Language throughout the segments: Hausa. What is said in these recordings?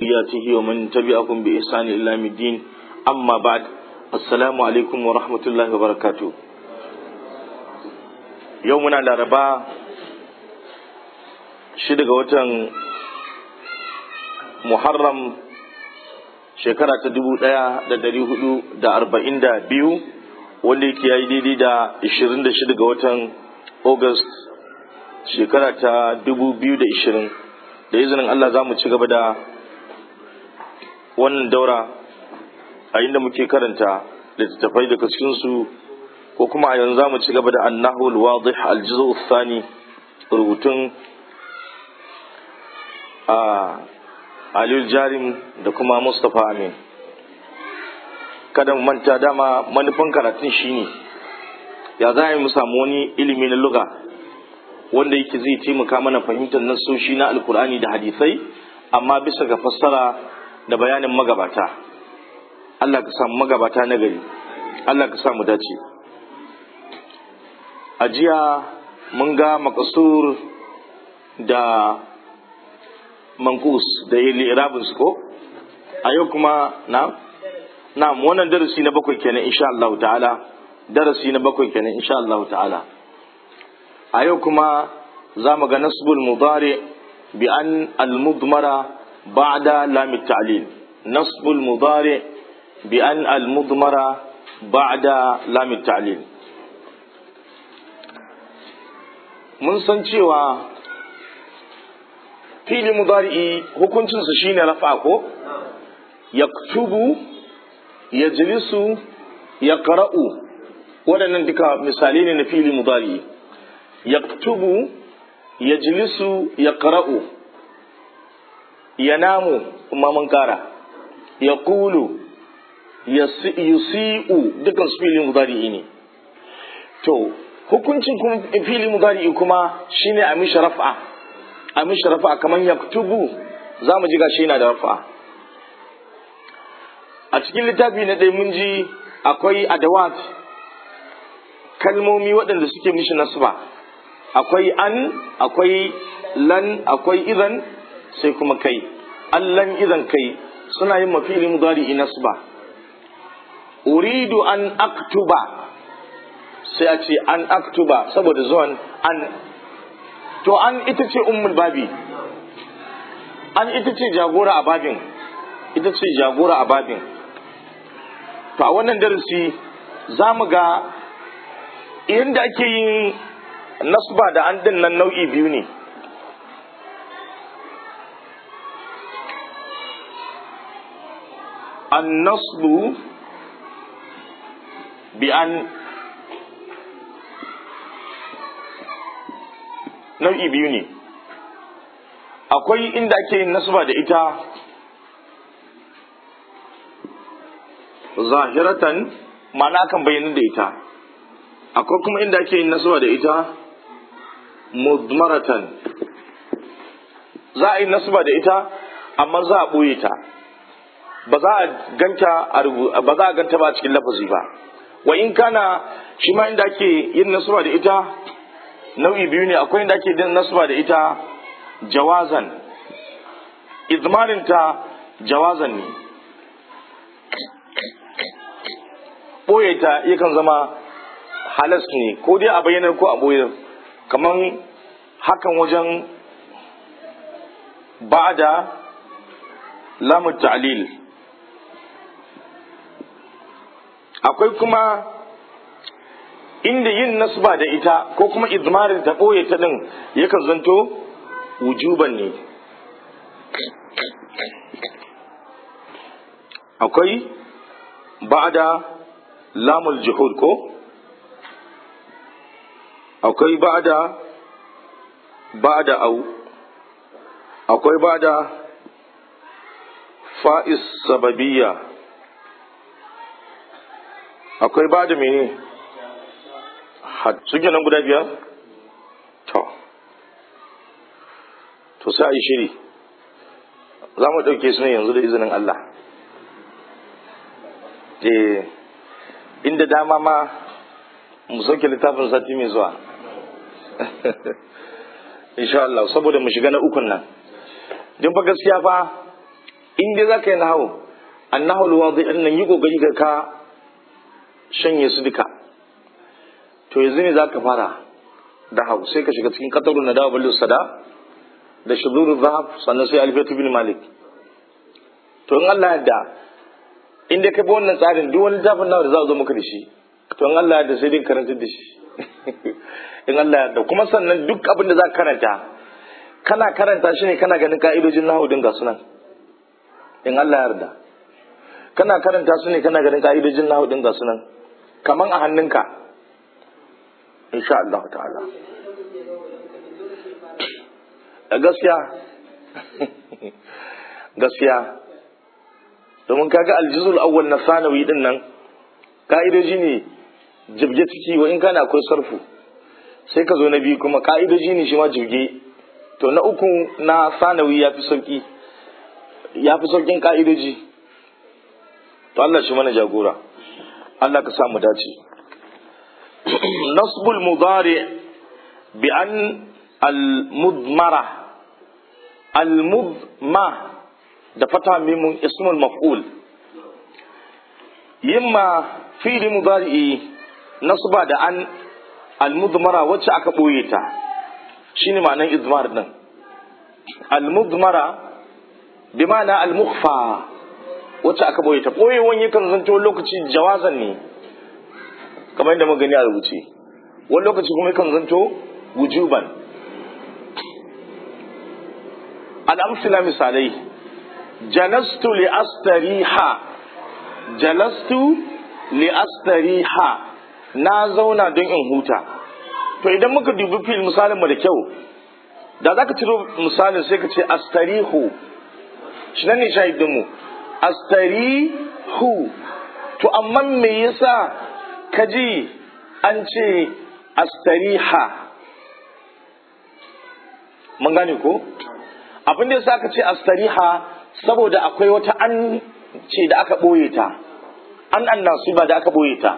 ذرياته ومن تبعهم بإحسان إلى يوم الدين أما بعد السلام عليكم ورحمة الله وبركاته يومنا الأربعاء شدق وتن محرم shekara ta dubu ɗaya da dari hudu da arba'in da biyu wanda yake ya yi daidai da ishirin da shida ga watan august shekara ta dubu biyu da ishirin da izinin allah za mu ci gaba da wannan daura a inda muke karanta littattafai daga cikinsu ko kuma a yanzu za mu ci gaba da annahu alwadih aljizu thani rubutun a Aliyu Jarim da kuma Mustapha Amin. Kada mu manta dama manufan karatun shine ya za mu samu wani ilimi na luga wanda yake zai taimaka mana fahimtar nassoshi na alkur'ani da hadisai amma bisa ga fassara da bayanin magabata. Allah ka samu magabata na gari. Allah ka samu dace. A jiya mun ga makasur da mankus da irabin su ko a yau kuma na na wannan darasi na bakwai kenan insha Allah ta'ala darasi na bakwai kenan insha Allah ta'ala a yau kuma za mu ga nasbul mudari bi an al mudmara ba'da lam ta'lil nasbul mudari bi an al mudmara ba'da lam ta'lil mun san cewa fili mudari'i hukuncinsa shine rafa ko yaktubu yajlisu yaqra'u waɗannan duka misali ne na fili mudari'i yaktubu yajlisu yaqra'u yanamu kuma mun kara yaqulu yusi'u dukan su fili mudari'i ne to hukuncin fili mudari'i kuma shine a mishi raf'a a mishi rafa kamar yaktubu za mu ji gashi yana da rafa a cikin littafi na ɗaya mun ji akwai adawat kalmomi waɗanda suke mishi nasba akwai an akwai lan akwai idan sai kuma kai allan idan kai suna yin mafili mudari nasba uridu an aktuba sai a ce an aktuba saboda zuwan an to an ita ce ummul babi an ita ce jagora a babin ita ce jagora a babin to a wannan darasi za mu ga yadda ake yin nasba da an din nan nau'i biyu ne an nasbu bi an nau'i biyu ne akwai inda ake yin nasba da ita zahiratan ma'ana kan bayyana da ita akwai kuma inda ake yin nasba da ita mudmaratan za a yi nasba da ita amma za a ɓoye ta ba za a ganta ba za a ganta ba a cikin lafazi ba wa in kana shi ma inda ake yin nasba da ita nau'i biyu ne akwai inda ake din nasba da ita jawazan izmarinta jawazan ne ɓoye ta yakan zama halas ne ko dai a bayyanar ko a ɓoye kamar hakan wajen ba'da lamun ta'lil akwai kuma inda yin nasba da ita ko kuma izmarin ta ɓoye ta ɗin yakan zanto wujuban ne akwai ba'da lamul juhud ko akwai ba'da ba'da au akwai ba'da fa'is sababiyya akwai ba'da mene suke nan guda biyar? To, to sai a yi shiri, za mu ɗauke su ne yanzu da izinin Allah. Eh, inda dama ma mu sauke littafin sati mai zuwa. insha Allah saboda mu shiga na ukun nan don fa gaskiya fa in dai zaka yi nahawu annahu alwadi din nan yi kokari ka ka shanye su duka to yanzu ne zaka fara da hau sai ka shiga cikin qatarun nadawa ballu sada da shudurul zahab sannan sai alfiyatu bin malik to in Allah yadda in dai ka bi wannan tsarin duk wani zafin nawa da za a zo maka da shi to in Allah yadda sai dai karanta da shi in Allah yadda kuma sannan duk abin da za ka karanta kana karanta shi ne kana ganin ka'idojin nahu din ga sunan in Allah yarda kana karanta su ne kana ganin ka'idojin nahu din ga sunan kaman a hannunka insha Allah ta'ala gaskiya gaskiya domin kaga aljizul awwal na sanawi din nan ka'idoji ne jibge ciki wa in kana akwai sarfu sai ka zo na biyu kuma ka'idoji ne shi ma jibge to na uku na sanawi ya fi sauki ya fi saukin ka'idoji to Allah shi mana jagora Allah ka samu dace nasbul mudari bi an al-mudmara al-mudma da fata mimun ismul maf'ul yimma fi'li mudari nasba da an al-mudmara wacce aka boye ta shine ma'anar izmar din al-mudmara bi ma'ana al-mukhfa wacce aka boye ta boyewan yakan zanto lokaci jawazan ne kamar yadda muka gani a rubuce wani lokaci kuma yakan zanto wujuban al-amsila misalai jalastu li astariha jalastu li astariha na zauna don in huta to idan muka dubi fil misalin mu da kyau da za ka ciro misalin sai ka ce astarihu shi nan ne shahidin mu astarihu to amma me yasa ka ji an ce astariha mun gane ko abin da yasa ka ce astariha saboda akwai wata an ce da aka ɓoye ta an an ba da aka ɓoye ta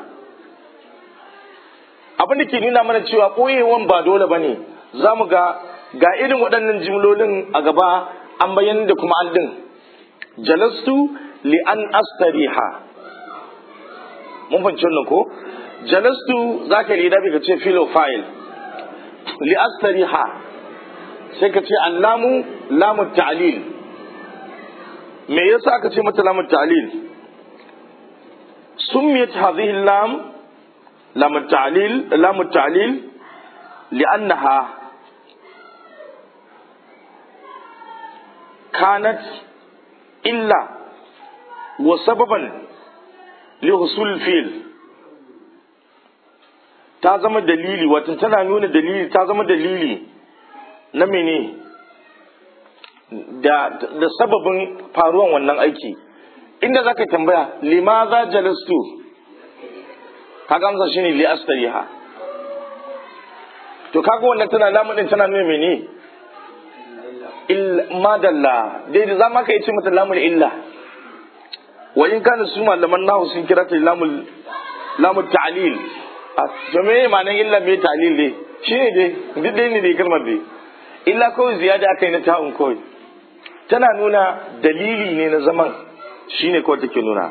abin da ke nuna mana cewa ɓoyewan ba dole ba ne za mu ga ga irin waɗannan jimlolin a gaba an bayyana da kuma an ɗin jalastu li an astariha mun fahimci wannan ko jalastu za ka rida ka ce filofail li astariha sai ka ce allamu lamun ta'lil me yasa aka ce mata lamun ta'lil summiyat hadhihi lam lam ta'lil lam ta'lil li'annaha kanat illa wa sababan li husul fil ta zama dalili wato tana nuna dalili ta zama dalili na mene da, da sababin faruwan wannan aiki inda za ka tambaya limaza jalastu kaga amsa shine li astariha to kaga wannan tana lamun tana nuna mene il madalla dai da zama ka yi ce mata lamul illa wa in kana su malaman nahu sun kira ta lamul lamul ta'lil to me ma'anar illa me ta'lil ne shine dai duk dai ne dai kalmar dai illa kawai ziyada aka yi na ta'un kawai tana nuna dalili ne na zaman shine kawai take nuna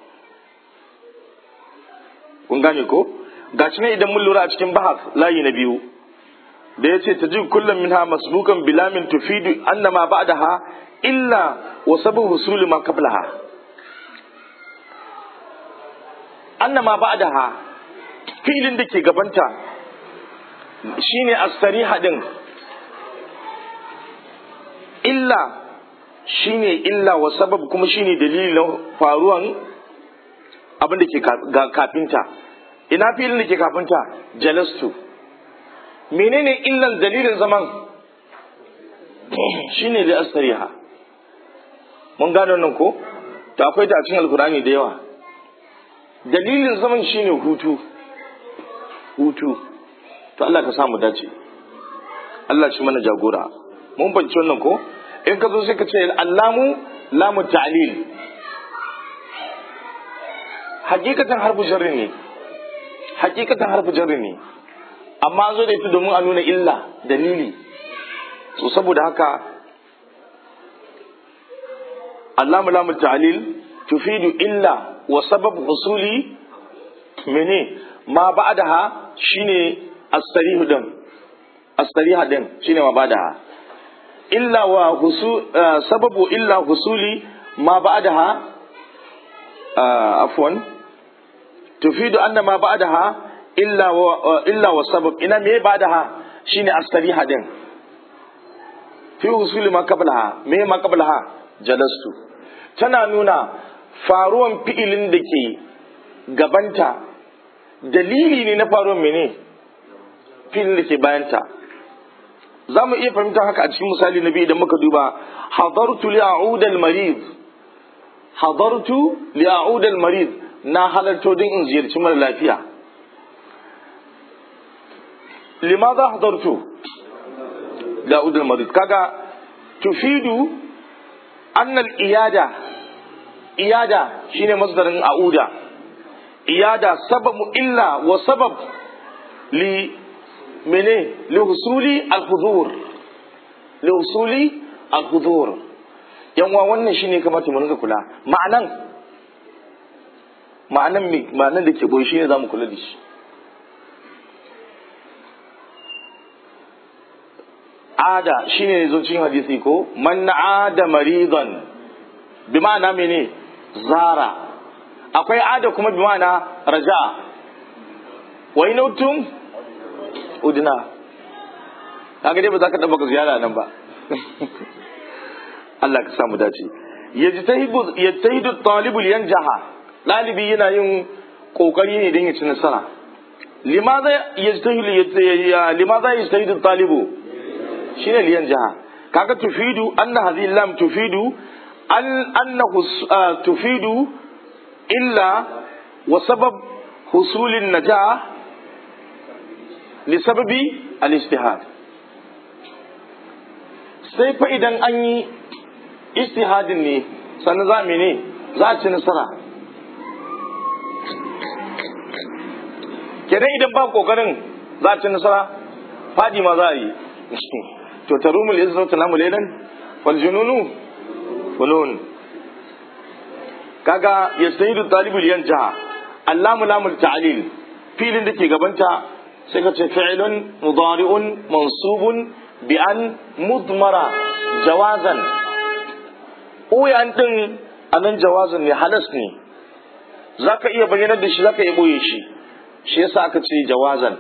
kun gane ko gashi ne idan mun lura a cikin bahas layi na biyu da yace tajid kullum minha masbukan bilamin tufidu annama ba'daha illa wa sabu husuli ma qablaha annama ba'daha filin da ke gabanta shine as-sariha din illa shine illa wa sabab kuma shine dalilin faruwan abin da ke kafinta ina filin da ke kafinta jalastu menene illan dalilin zaman shine da astariha mun gano nan ko to akwai ta cikin alkurani da yawa dalilin zaman shine hutu hutu to Allah ka samu dace Allah shi mana jagora mun banci wannan ko in ka zo sai ka ce allamu lamu ta'lil hakikatan harfu jarri ne hakikatan harfu jarri ne amma an zo da ita domin a nuna illa dalili so saboda haka allamu lamu ta'lil tufidu illa wa sabab husuli mene ma ba'daha shine as-sarihu din as-sariha din shine ma ba'daha illa wa husu sababu illa husuli ma ba'daha afwan tufidu anna ma ba'daha illa wa illa wa sabab ina me ba'daha shine as-sariha din fi husuli ma qablaha me ma qablaha jalastu tana nuna faruwan fi'ilin da ke gabanta dalili ne na faruwan mene fi'ilin da ke bayanta za mu iya fahimtar haka a cikin misali na biyu idan muka duba hadartu li a'udal marid hadartu li a'udal marid na halarto din in ziyarci mara lafiya limadha hadartu li a'udal marid kaga tufidu annal iyada iyada shine masdarin a'uda iyada sababu illa wa sabab li mene li husuli al-hudur li husuli al-hudur yanwa wannan shine kamata mu rinka kula ma'anan ma'anan me ma'anan da ke boye shine zamu kula da shi ada shine zo cikin hadisi ko man ada maridan bi ma'ana mene zara akwai ada kuma bi ma'ana raja wa inautum udina kaga dai ba za ka taba ziyara nan ba Allah ka samu dace yajtahidu yajtahidu talibul yanjaha dalibi yana yin kokari ne don ya ci nasara limaza yajtahidu limaza yajtahidu talibu shine liyan jaha kaga tufidu anna hadhihi lam tufidu an annahu tufidu illa wa sabab husulin najah li sababi al-ijtihad sai fa idan an yi ijtihadin ne sannan za mu ne za a ci nasara kenan idan ba kokarin za a ci nasara fadi ma za a yi to tarumul izzatu tanamu laylan wal jununu fulun kaga yastahidu talibul yanjaha allamu lamul ta'lil filin da ke gabanta sai ka ce fi'lun mudari'un mansubun bi an mudmara jawazan uyan din anan jawazan ne halas ne zaka iya bayyana da shi zaka iya boye shi shi yasa aka ce jawazan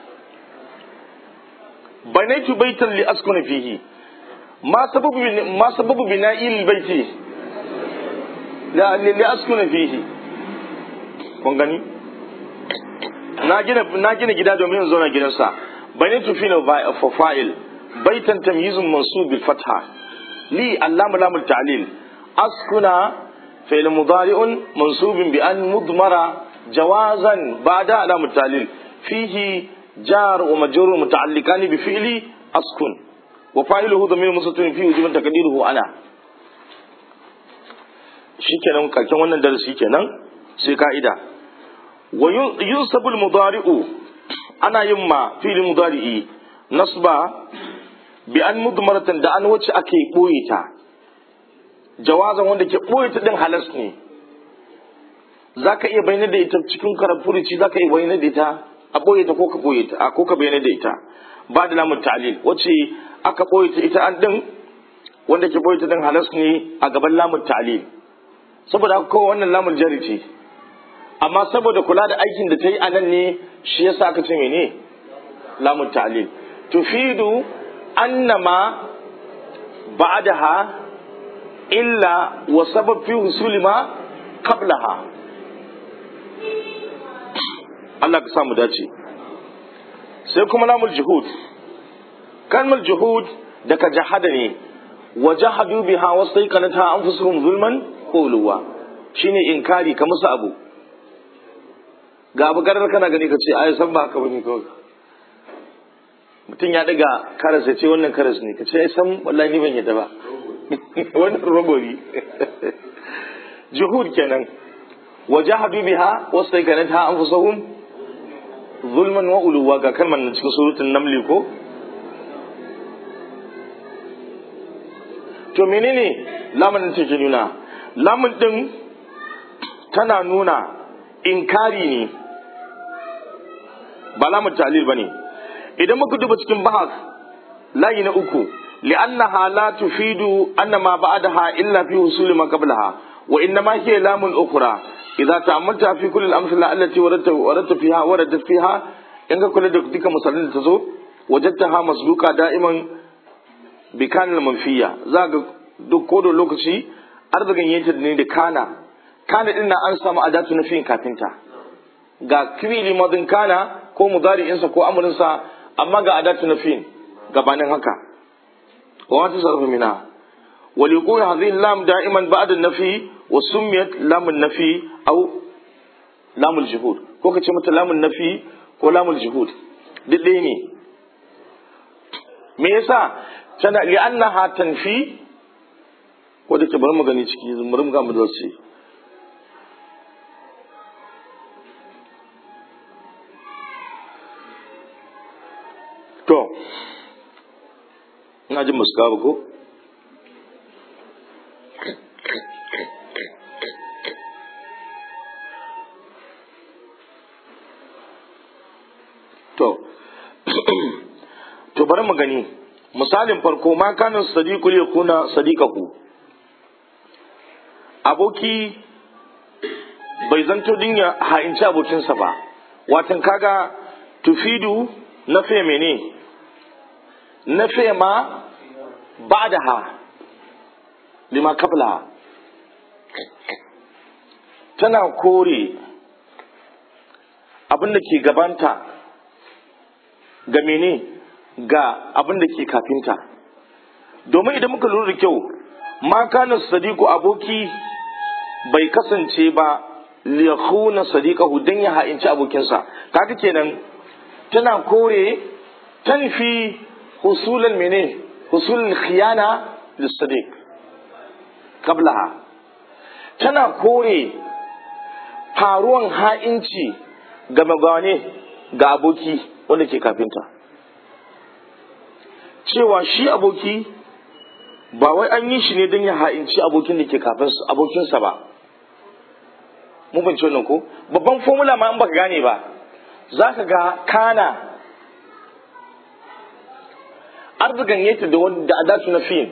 banaitu baitan li askuna fihi ma sababu ma sababu bina'il baiti la li askuna fihi kun gani na gina na gina gida domin in zauna gidansa banaitu fi fa fa'il baitan tamyizun mansub bil fatha li allamu lamul ta'lil askuna fi'l mudari'un mansubun bi an mudmara jawazan ba'da lamul ta'lil fihi جار ومجرور متعلقان بفعل أسكن وفاعله ضمير مستتر فيه وجب تقديره أنا shikenan kakin wannan darasi kenan sai ka'ida wa yunsabu al-mudari'u ana yin ma fi'il mudari'i nasba bi an mudmaratan da an wacce ake boye ta jawazan wanda ke boye ta din halas ne zaka iya bayyana da ita cikin karafurici zaka iya bayyana da ita a ɓoye ta ko ka ɓoye ta ko ka bayyana da ita ba da lamun ta'lil wacce aka ɓoye ta ita an din wanda ke ɓoye ta din halas ne a gaban lamun ta'lil saboda haka kowa wannan lamun jari ce amma saboda kula da aikin da ta yi a nan ne shi yasa aka ce mene lamun ta'lil tufidu annama ba'daha illa wa sabab fi husuli ma qablaha Allah ka samu dace sai kuma lamul juhud kalmar juhud daga jahada ne wa jahadu biha wastaiqanatha anfusuhum zulman quluwa shine inkari ka musu abu ga abu garar kana gani ka ce ai san ba haka bane kawai mutum ya daga karas ya ce wannan karas ne ka ce ai san wallahi ni ban yadda ba wannan robori juhud kenan wa jahadu biha wastaiqanatha anfusuhum zulman wa uluwa ga kalmar nan cikin surutun namli ko to menene lamarin take nuna lamun din tana nuna inkari ne ba lamun talil ba ne idan muka duba cikin bahas layi na uku li'annaha la tufidu anna ma ba'daha illa fi husul ma qablaha wa innama hiya lamun ukhra idza ta'ammalta fi kulli al-amthila allati waradta waradta fiha waradat fiha in ka kula da duka misalan da ta zo wajadtaha masduqa da'iman bi kana manfiya za ga duk ko da lokaci arzikin yanta ne da kana kana din an samu adatu na fiyin kafinta ga fi'ili madin kana ko mudari'insa ko amurinsa amma ga adatu na fiyin gabanin haka wa wata sarfa mina وليكون هذه اللام دائما بعد النفي وسميت لام النفي أو لام الجهود ko ka ce mata lamun nafi ko lamul juhud duk ɗaya ne me yasa tana li annaha tanfi ko da ke bari mu gani ciki bari mu ga mu dace to ina jin muska ba ko to to bari mu gani misalin farko ma kana sadiqu ya kuna sadiqahu aboki bai zanto din ya ha'inci abokinsa ba watan kaga tufidu na fe mene na fe ma ba da ha lima kabla tana kore abin da ke gabanta ga mene ga abin da ke kafinta domin idan muka lura da kyau ma kana sadiku aboki bai kasance ba liyakhuna sadiqahu dan ya ha'inci abokinsa kaga kenan tana kore tanfi husulan mene husulul khiyana lissadiq qablaha tana kore faruwan ha'inci ga magane ga aboki wanda ke kafinta cewa shi aboki ba wai an yi shi ne don ya ha'inci abokin da ke abokinsa ba mun fahimci wannan ko babban formula ma in baka gane ba za ka ga kana arzikan yake da wani da adatu na fiyin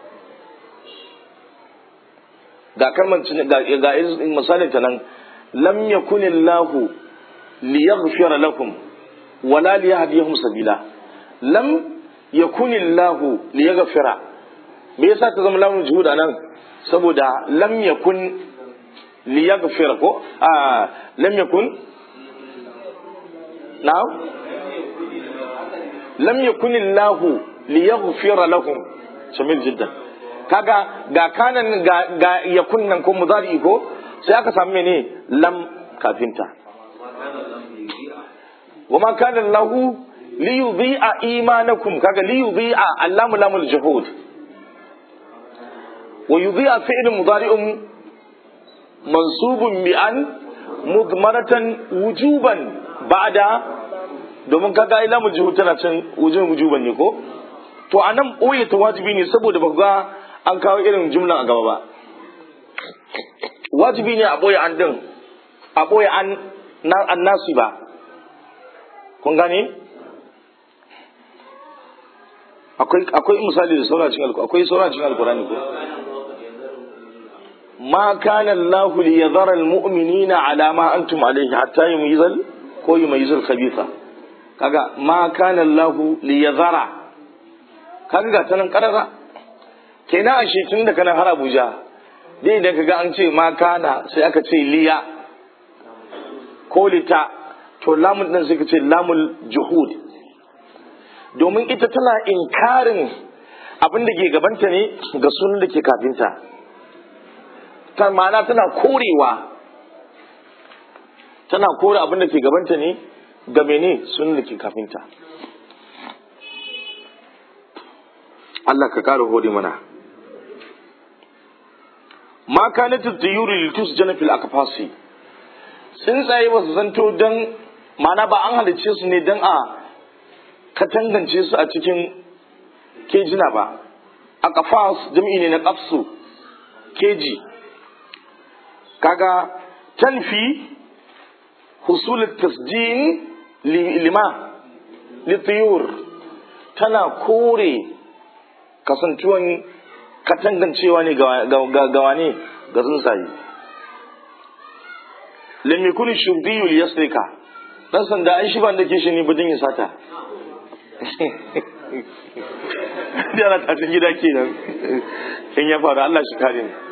ga kalmar ga misalin ta nan lam yakun Allahu liyaghfira lakum wala liyahdiyahum sabila lam yakun Allahu liyaghfira me yasa ta zama lamun juhud nan saboda lam yakun liyaghfira ko a lam yakun na'am lam yakun Allahu liyaghfira lahum jamil jiddan kaga ga kanan ga, ga yakun nan ko mudari ko sai aka samu mene lam kafinta wa ma kana Allahu liyudhi'a imanakum kaga liyudhi'a allamu lamul juhud ويضيع فعل مضارع منصوب بأن مضمرة وجوبا بعد domin kaga ila mujihu tana can wajen wujuban ne ko to anan boye ta wajibi ne saboda ba ga an kawo irin jumlan a gaba ba wajibi ne a boye an din a boye an an nasu ba kun gane akwai akwai misali da sauracin alkurani akwai sauracin alkurani ko ما كان الله ليذر المؤمنين على ما أنتم عليه حتى يميز ko يميز الخبيث kaga ma kana Allah li yadhara kaga ga tanan karara kenan ashe tun da kana har Abuja dai idan kaga an ce ma kana sai aka ce liya ko lita to lamun din sai ka ce lamul juhud domin ita tana inkarin abin da ke gabanta ne ga sunan da ke kafinta ta ma'ana tana korewa tana kore abin da ke gabanta ne ga mene sun da ke kafinta Allah ka ƙara hode mana ma kana tattayuri litus janafil akafasi tsuntsaye ba su zanto don ma'ana ba an halicce su ne don a katangance su a cikin kejina ba akafas jam'i ne na kafsu keji kaga tanfi husul tasjin lima litiyur tana kore kasantuwan katangancewa ne ga wane ga tsuntsaye lam yakun shubdiyu liyasrika dan sanda ai shi ban da ke shi ne bujin ya sata yana tashin gida kenan in ya faru Allah shi kare ni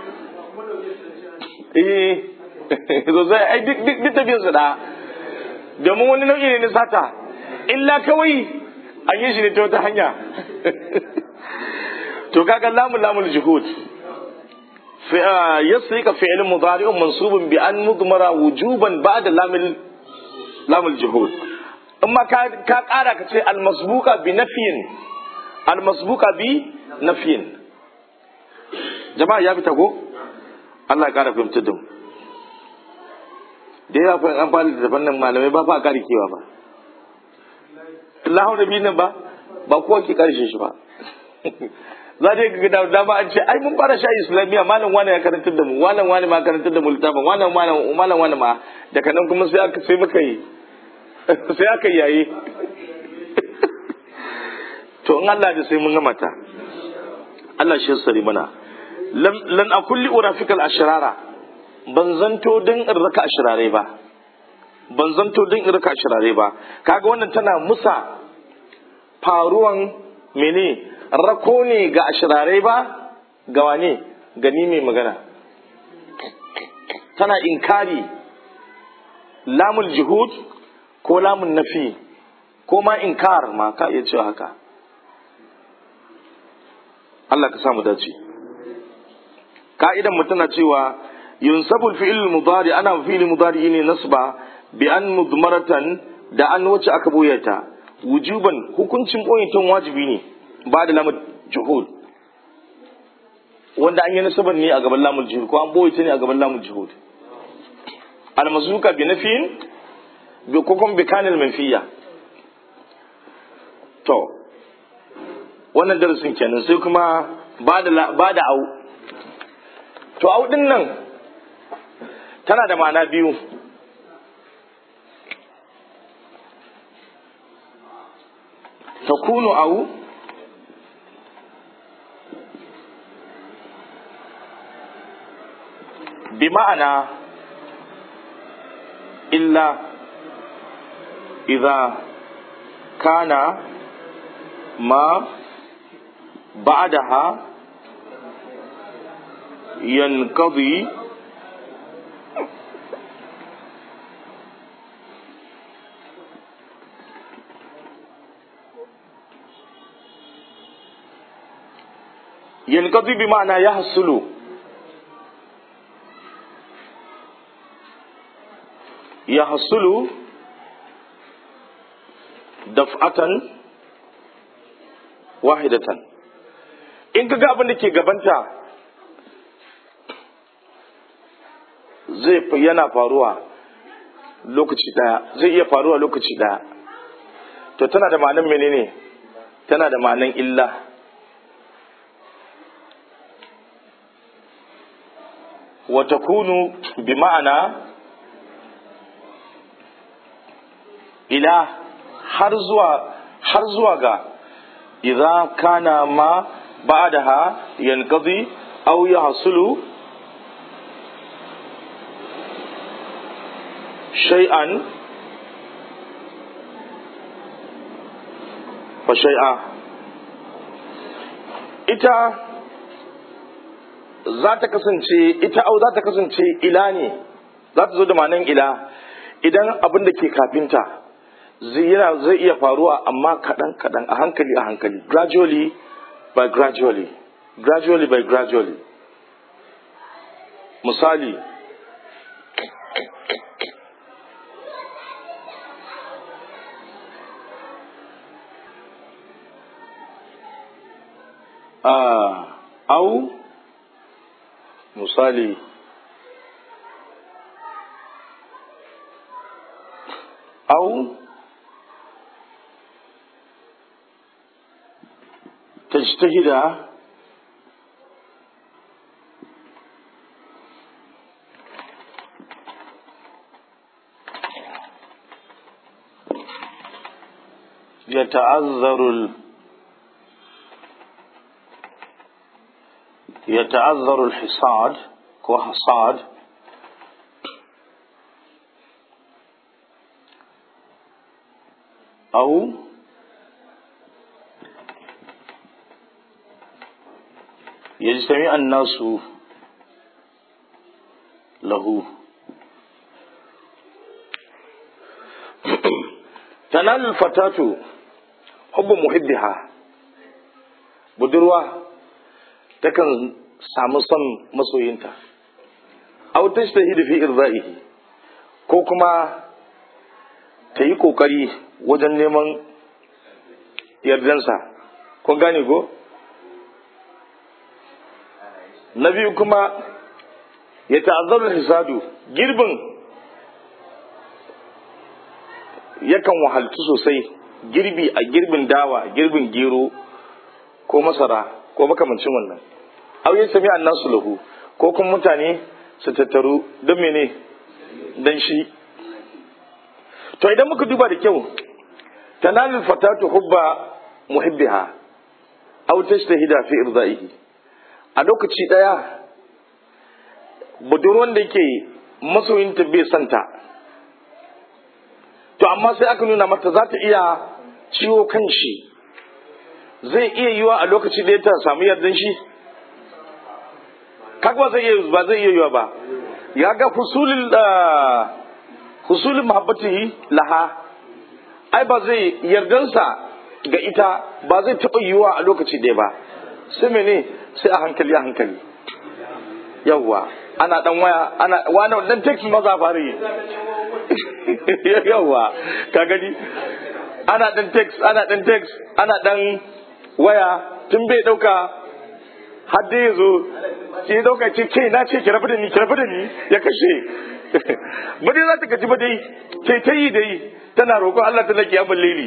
eh zo zai ai duk duk tafiyar su da domin wani nau'i ne na sata illa kawai an yi shi ne ta wata hanya to kaga lamul lamul juhud yasrika fi'l mudari'un mansubun bi an mudmara wujuban ba'da lamul lamul juhud amma ka ka kara ka ce al masbuqa bi nafyin al masbuqa bi nafyin jama'a ya fita ko Allah ya kara fahimtar da mu da yawa fa an fara da fannin malamai ba fa kare kewa ba Allahu da nan ba ba kowa ke karshe shi ba za ta ga da dama an ce ai mun fara sha islamiyya malam wani ya karantar da mu malam wani ma karantar da mu littafin malam malam malam wani ma daga nan kuma sai aka sai muka yi sai aka yayi to in Allah da sai mun ga mata Allah shi sari mana lan akulli urafikal ashrara ban zanto din in raka ashrare ba ban zanto din in raka ashrare ba kaga wannan tana musa faruwan mene rako ne ga ashirarai ba ga wane gani mai magana tana inkari lamul juhud ko lamun nafi ko ma inkar ma ka iya cewa haka Allah ka samu dace ka'idan mu tana cewa yunsabul fi'il mudari ana fi'il mudari ne nasba bi an mudmaratan da an wacce aka boyata wujuban hukuncin boyatan wajibi ne ba da lamun juhud wanda an yi nasabar ne a gaban lamun juhud ko an boye ta ne a gaban lamun juhud almazuka bi nafiyin bi kokon bi kanil manfiya to wannan darasin kenan sai kuma ba da ba da au to au din nan tana da ma'ana biyu takunu au بمعنى إلا إذا كان ما بعدها ينقضي ينقضي بمعنى يحصل يحصل دفعة واحدة in ka ga abin da ke gabanta zai yana faruwa lokaci daya zai iya faruwa lokaci daya to tana da ma'anin menene tana da ma'anin illa wa takunu bi ma'ana ila har zuwa har zuwa ga idza kana ma ba'daha yanqadi aw yahsulu shay'an fa shay'a ita za ta kasance ita au za ta kasance ila ne za ta zo da ma'anan ila idan abin da ke kafinta yana zai iya faruwa amma kaɗan kaɗan a hankali a hankali gradually by gradually gradually by gradually misali uh, au misali au تجتهد يتعذر ال... يتعذر الحصاد وحصاد أو يجتمع الناس له تنال الفتاة حب محبها budurwa takan samu son masoyinta aw tajtahidu fi irda'ihi ko kuma ta yi kokari wajen neman yardansa kun gane ko na biyu kuma ya ta'azzaru hisadu girbin yakan wahaltu sosai girbi a girbin dawa girbin gero ko masara ko makamancin wannan aw ya sami annasu lahu ko kuma mutane su tattaru don mene don shi to idan muka duba da kyau tanalul fatatu hubba muhibbiha aw tashtahida fi irdaihi a lokaci daya budurwan da yake masoyinta bai santa to amma sai aka nuna mata za ta iya ciwo kan shi zai iya yiwa a lokaci da ta samu yardan shi kaga ba zai iya ba zai iya yiwa ba ya ga husulul husulul mahabbatihi laha ai ba zai yardansa ga ita ba zai taɓa yiwa a lokaci ɗaya ba sai mene sai a hankali a hankali yawwa ana dan waya ana wani dan text maza fara yi yawwa ka gani ana dan text ana dan text ana dan waya tun bai dauka har dai ya zo ki dauka ce ke na ce ki rabu da ni ki rabu da ni ya kashe ba dai za ta gaji ba dai ke ta yi dai tana roƙon Allah ta laki abin lili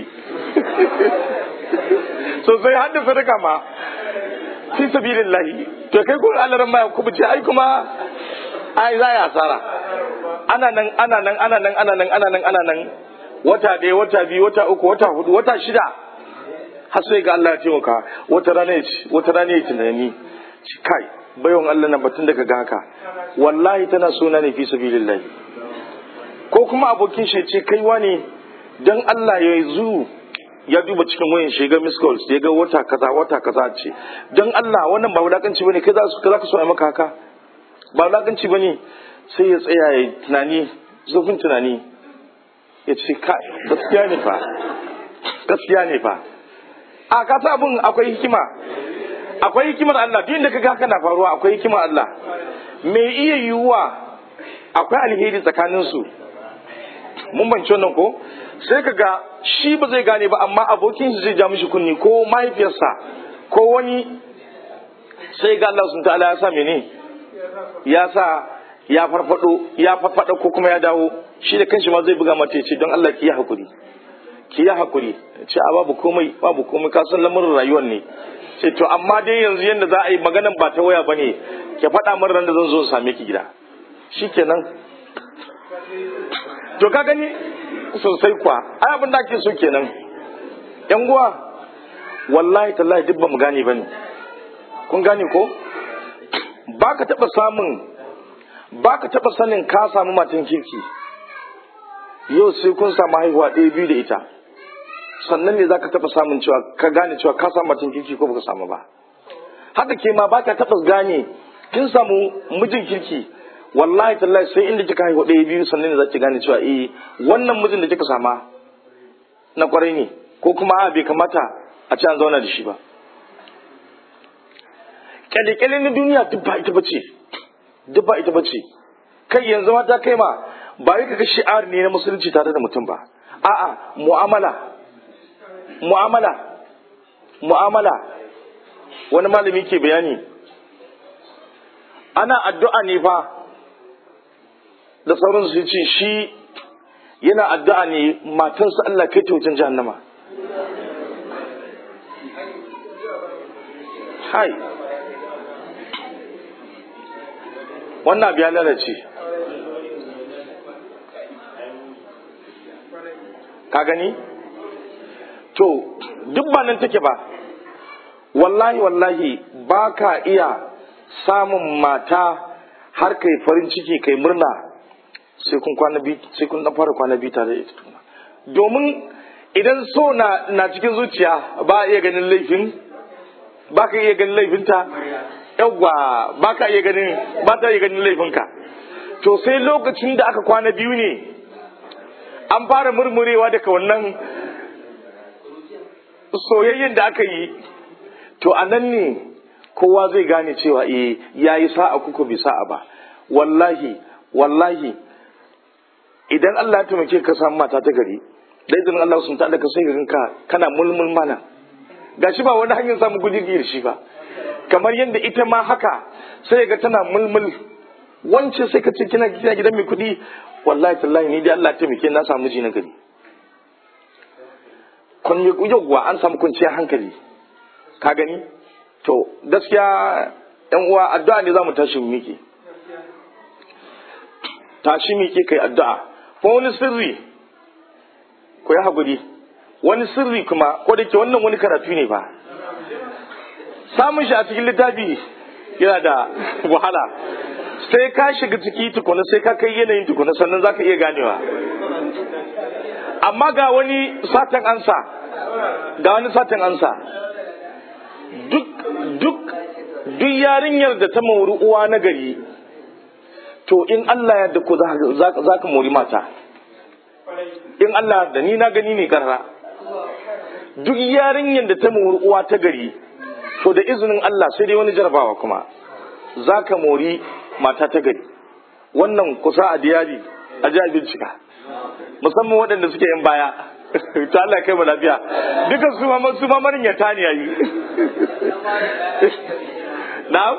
sosai har da sadaka ma fi sabilillahi to kai ko Allah ran ma ku ce ai kuma ai za ya asara ana nan ana nan ana nan ana nan ana nan ana nan wata ɗaya wata biyu wata uku wata hudu wata shida har sai ga Allah ya taimaka wata rana ya ci wata rana ya tunani ci kai bayan Allah na batun da ga haka wallahi tana suna ne fi sabilillahi ko kuma abokin shi ce kai wani dan Allah ya zu ya duba cikin wayan shi ga miss calls ya ga wata kaza wata kaza ce dan Allah wannan ba wulakanci bane kai za su za ka so a maka haka ba wulakanci bane sai ya tsaya ya tunani zurfin tunani ya ce kai gaskiya ne fa gaskiya ne fa a ka sa abin akwai hikima akwai hikimar Allah duk inda kaga haka na faruwa akwai hikimar Allah me iya yiwuwa akwai alheri tsakanin su mun bance wannan ko sai kaga shi ba zai gane ba amma abokin shi zai ja mishi kunni ko mahaifiyarsa ko wani sai ga Allah sun ta'ala ya sa mene ya sa ya farfado ya farfado ko kuma ya dawo shi da kanshi ma zai buga mata ya ce don Allah ki yi hakuri ki yi hakuri ce a babu komai babu komai ka san lamarin rayuwar ne ce to amma dai yanzu yanda za a yi maganan ba ta waya ba ne ki faɗa min ran da zan zo same ki gida shikenan to ka gani sosai kwa ai abin da ake so kenan yan uwa wallahi tallahi duk ba mu gane bane kun gane ko ba ka taɓa samun ba ka taɓa sanin ka samu matan kirki yau sai kun samu haihuwa ɗaya biyu da ita sannan ne za ka taɓa samun cewa ka gane cewa ka samu matan kirki ko baka samu ba haka ke ma ba ka taɓa gane kin samu mijin kirki wallahi tallahi sai inda kika haihu ɗaya biyu sannan ne za ki gane cewa eh wannan mijin da kika sama na kwarai ne ko kuma a bai kamata a ci an zauna da shi ba kyale-kyale na duniya duk ba ita bace duk ba ita bace kai yanzu ma ta kai ma ba yi kaga shi'ar ne na musulunci tare da mutum ba a'a mu'amala mu'amala mu'amala wani malami ke bayani ana addu'a ne fa da sauran su ce shi yana addu'a ne matansa Allah kai ta wajen jahannama hai wannan abu ya lalace ka gani to duk ba nan take ba wallahi wallahi ba ka iya samun mata har kai farin ciki kai murna sai kun kwana bi sai kun dan fara kwana bi tare da ita domin idan so na na cikin zuciya ba a iya ganin laifin ba ka iya ganin laifinta yawwa ba ka iya ganin ba ta iya ganin laifinka to sai lokacin da aka kwana biyu ne an fara murmurewa daga wannan soyayyen da aka yi to a nan ne kowa zai gane cewa eh ya yi sa'a kuka bi sa'a ba wallahi wallahi idan Allah ya taimake ka samu mata ta gari da idan Allah sun ta ka sai ka kana mulmul mana gashi ba wani hanyar samun gudi da shi ba kamar yadda ita ma haka sai ga tana mulmul wance sai ka ce kina kina gidan mai kuɗi wallahi tallahi ni dai Allah ya taimake na samu ji na gari kun yi yawwa an samu kwanciyar hankali ka gani to gaskiya yan uwa addu'a ne zamu tashi mu miƙe tashi miƙe kai addu'a ko wani sirri ko ya haƙuri wani sirri kuma ko da ke wannan wani karatu ne ba samun shi a cikin littafi yana da wahala sai ka shiga ciki tukuna sai ka kai yanayin tukuna sannan za ka iya ganewa amma ga wani satan ansa ga wani satan ansa duk duk duk yarinyar da ta mori uwa na gari to in Allah ya ko za ka mori mata in Allah da ni na gani ne karra duk yarinyar da ta mori uwa ta gari to da izinin Allah sai dai wani jarabawa kuma za ka mori mata ta gari wannan kusa a diyari a ji bincika musamman waɗanda suke yin baya ta Allah kai mu lafiya duka su ma su ma marin ya tani yayi na'am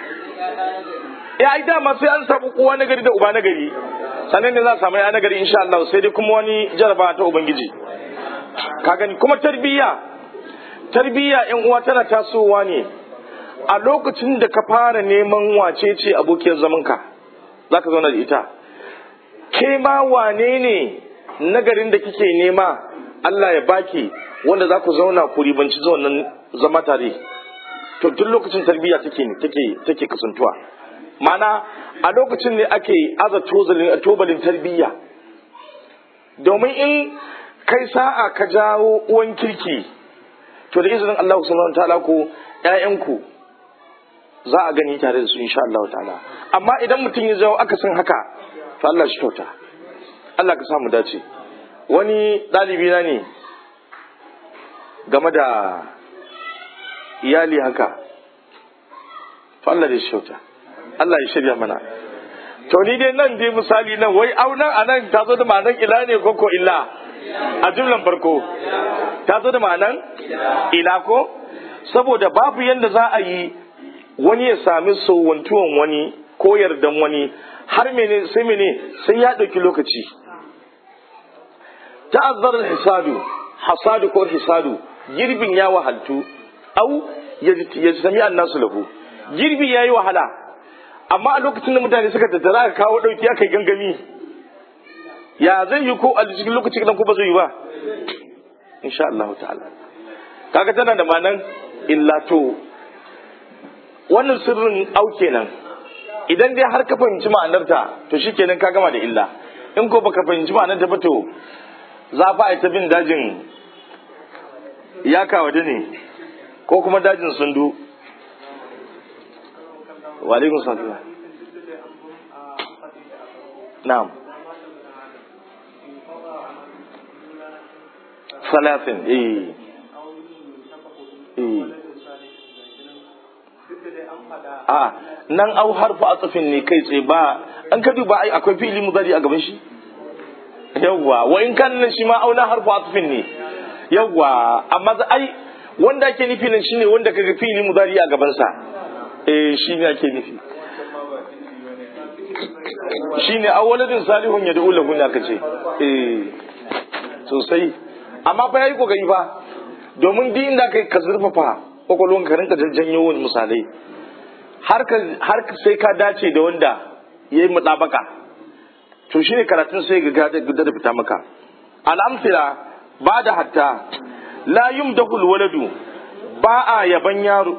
ya ai dama sai an samu uwa na gari da uba na gari sannan ne za a samu ya na gari insha Allah sai dai kuma wani jaraba ta ubangiji ka gani kuma tarbiyya tarbiyya yan uwa tana tasowa ne a lokacin da ka fara neman wace ce abokiyar zamanka za ka zauna da ita ke ma wane ne nagarin da kike nema Allah ya baki wanda za ku zauna ku ribanci wannan zama tare to duk lokacin tarbiyya take take take kasantuwa mana a lokacin ne ake aza tobalin tarbiyya domin in kai sa'a ka jawo uwan kirki to da izinin Allah subhanahu ta'ala ko ƴaƴanku za a gani tare da su insha Allah ta'ala amma idan mutum ya jawo akasin haka to Allah shi kyauta Allah ka samu dace wani ɗalibi na ne game da iyali haka to Allah da shi kyauta Allah ya shirya mana to ni dai nan dai misali nan wai aunan anan ta zo da ma'anan ila ne ko ko illa a jumlan farko ta zo da ma'anan ila ko saboda babu yanda za a yi wani ya sami sowantuwan wani ko yardan wani har mene sai mene sai ya ɗauki lokaci ta'azzar hisadu hasadu ko hisadu girbin ya wahaltu au ya sami annasu lahu girbi ya yi wahala amma a lokacin da mutane suka tattara aka kawo ɗauki aka yi gangami ya zai yi ko a cikin lokacin nan ko ba zai yi ba insha Allah ta'ala kaga tana da manan illa to wannan sirrin au kenan idan dai har ka fahimci ma'anarta to shikenan ka gama da illa in ko baka fahimci ma'anarta ba to za fa a ta bin dajin ya kawade ne ko kuma dajin sundu wa alaikum salam na'am salatin eh eh a nan au harfa a tsafin ne kai tsaye ba an ka duba ai akwai fili mudari a gaban shi yawwa wa in kan nan shi ma auna harfa a tsafin ne yawwa amma ai wanda ake nufi nan shine wanda kaga fili mudari a gaban sa eh shine ake nufi shine awwaladin salihun ya da'u lahu aka ce eh sosai amma fa yayi kokari fa domin duk inda kai ka zurfafa kwakwalwan ka rinka janyo wani misalai har ka sai ka dace da wanda ya yi mutabaka to shine karatun sai ga gada da fita maka al'amfila ba da hatta la yumdahul waladu ba a yaban yaro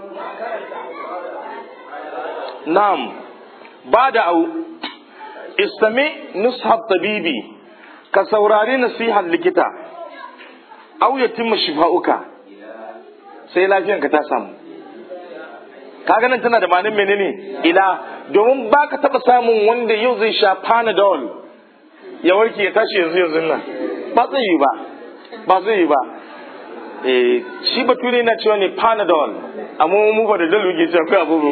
na'am ba da au istami nushab tabibi ka saurari nasihar likita au yatimma shifa'uka sai lafiyanka ta samu kaga nan tana da ma'anin menene ila domin ba ka taɓa samun wanda yau zai sha panadol ya warke ya tashi yanzu yanzu nan ba zai yi ba ba zai yi ba eh shi bature na cewa ne panadol amma mu ba da dalu ke cewa kai abubu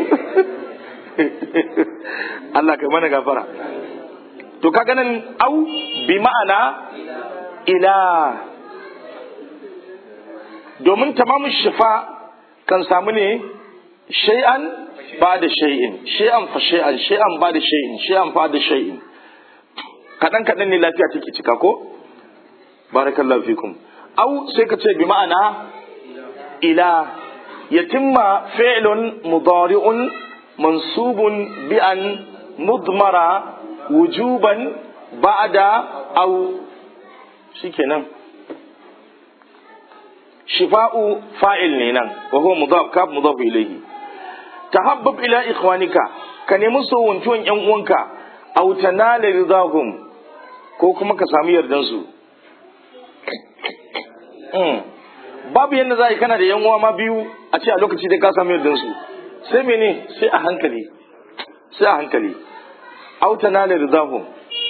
Allah kai mana gafara to kaga nan au bi ma'ana ila domin tamamin shifa kan samu ne shay'an ba da shay'in shay'an fa shay'an shay'an ba da shay'in shay'an fa da shay'in kadan kadan ne lafiya take cika ko barakallahu fikum au sai ka ce bi ma'ana ila yatimma fi'lun mudari'un mansubun bi an mudmara wujuban ba'da au shikenan shifa'u fa'il ne nan wa huwa mudaf kaf mudaf ilayhi tahabbab ila ikhwanika ka nemi sowantuwan yan uwanka aw tanala ridahum ko kuma ka samu yardan su babu yadda za a yi kana da yan uwa ma biyu a ce a lokaci da ka samu yardan su sai mene sai a hankali sai a hankali aw tanala ridahum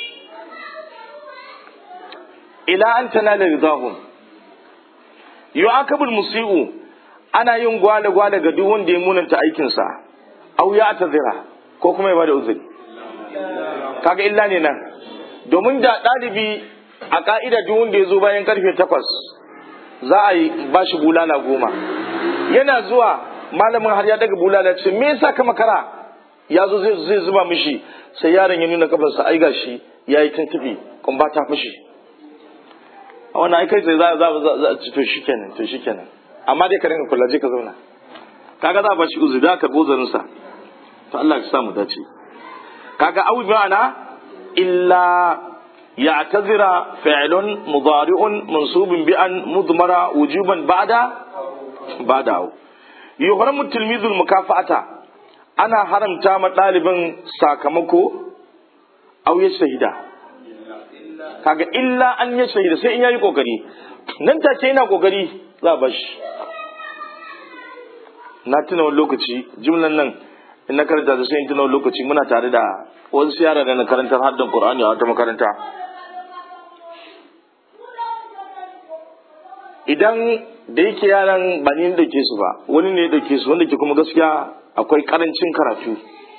ila an tanala ridahum yu'akabul musi'u ana yin gwale gwale ga duk wanda ya munanta aikinsa au ya tazira ko kuma ya bada uzuri kaga illa ne nan domin da ɗalibi a ka'ida duk wanda ya zo bayan karfe takwas za a yi ba shi bulala goma yana zuwa malamin har ya daga bulala ce me yasa ka makara ya zo zai zuba mishi sai yaron ya nuna kafarsa ai gashi ya yi tuntuɓe kuma ta fashe a wannan aikai sai za za a ci to shikenan to shikenan amma dai ka rinka kula je ka zauna kaga za a bashi uzuri da ka gozarin sa to Allah ya sa mu dace kaga au ma'ana illa ya'tazira fi'lun mudari'un mansubun bi an mudmara wujuban ba'da ba'da yuhramu tilmizul mukafa'ata ana haramta ma ɗalibin sakamako au ya shahida kaga illa an ya shahida sai in yayi kokari nan take yana kokari za a bashi na tuna wani lokaci jimlan nan in na karanta da sai in tuna wani lokaci muna tare da wasu yara da na karantar haddan qur'ani a wata makaranta idan da yake yaran ba ni da ke su ba wani ne da ke su wanda ke kuma gaskiya akwai karancin karatu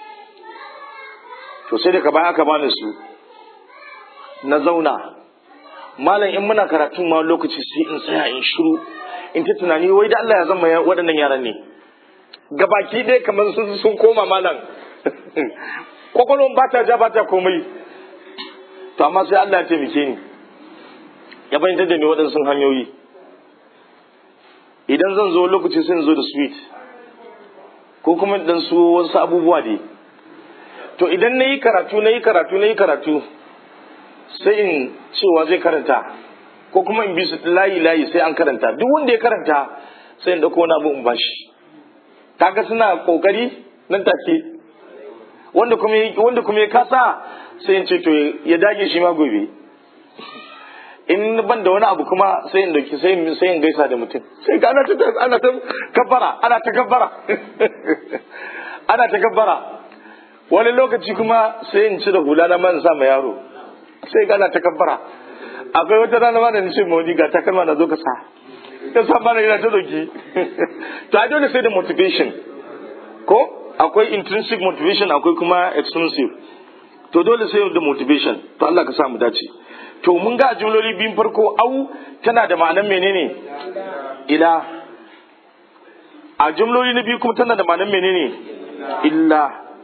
to sai da ka baya aka bani su na zauna malam in muna karatun ma lokaci sai in tsaya in shiru in ta tunani wai da Allah ya zama waɗannan yaran ne gabaki ɗaya kamar sun sun koma malam kwakwalwan ba ta ja ba ta komai to amma sai Allah ya taimake ni ya bayyana da ni waɗansu hanyoyi idan zan zo lokaci sai in zo da sweet ko kuma dan su wasu abubuwa dai to idan na yi karatu na yi karatu na yi karatu sai in cewa zai karanta ko kuma in bi su layi layi sai an karanta duk wanda ya karanta sai in dauko wani abu in bashi kaga suna kokari nan take wanda kuma wanda kuma ya kasa sai in ce to ya dage shi ma gobe in ban da wani abu kuma sai in dauki sai sai in gaisa da mutum sai ga ana ta ana ta kabbara ana ta kabbara ana ta kabbara wani lokaci kuma sai in ci da hula na man sa ma yaro sai gana ta kabbara akwai wata rana ma da nace mawani ga takalma na zo ka sa ya sa mana yana ta doki to a dole sai da motivation ko akwai intrinsic motivation akwai kuma extrinsic to dole sai da motivation to Allah ka sa mu dace to mun ga jumloli biyun farko au tana da ma'anar menene ila a jumloli na biyu kuma tana da ma'anar menene illa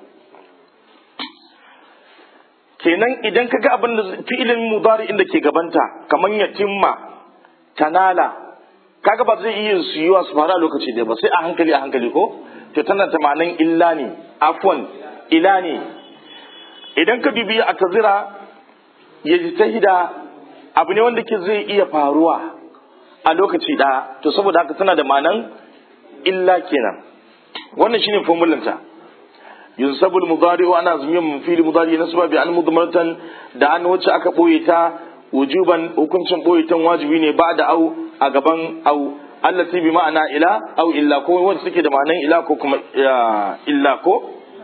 kenan idan ka ga abin da fi'ilin mudari inda ke gabanta kamar yatimma tanala kaga ba zai iya su yiwa su faru a lokaci da ba sai a hankali a hankali ko to tana ta ma'anan illa ne afwan ila ne idan ka dubi a tazira ya ji ta hida abu ne wanda ke zai iya faruwa a lokaci ɗaya to saboda haka tana da ma'anan illa kenan wannan shine formulanta yunsabu al-mudari wa ana zumiyan fili mudari nasba bi an mudmaratan da an wacce aka boye ta wujuban hukuncin boye tan wajibi ne ba da au a gaban au allati bi ma'ana ila au illa ko wanda suke da ma'anan ila ko kuma illa ko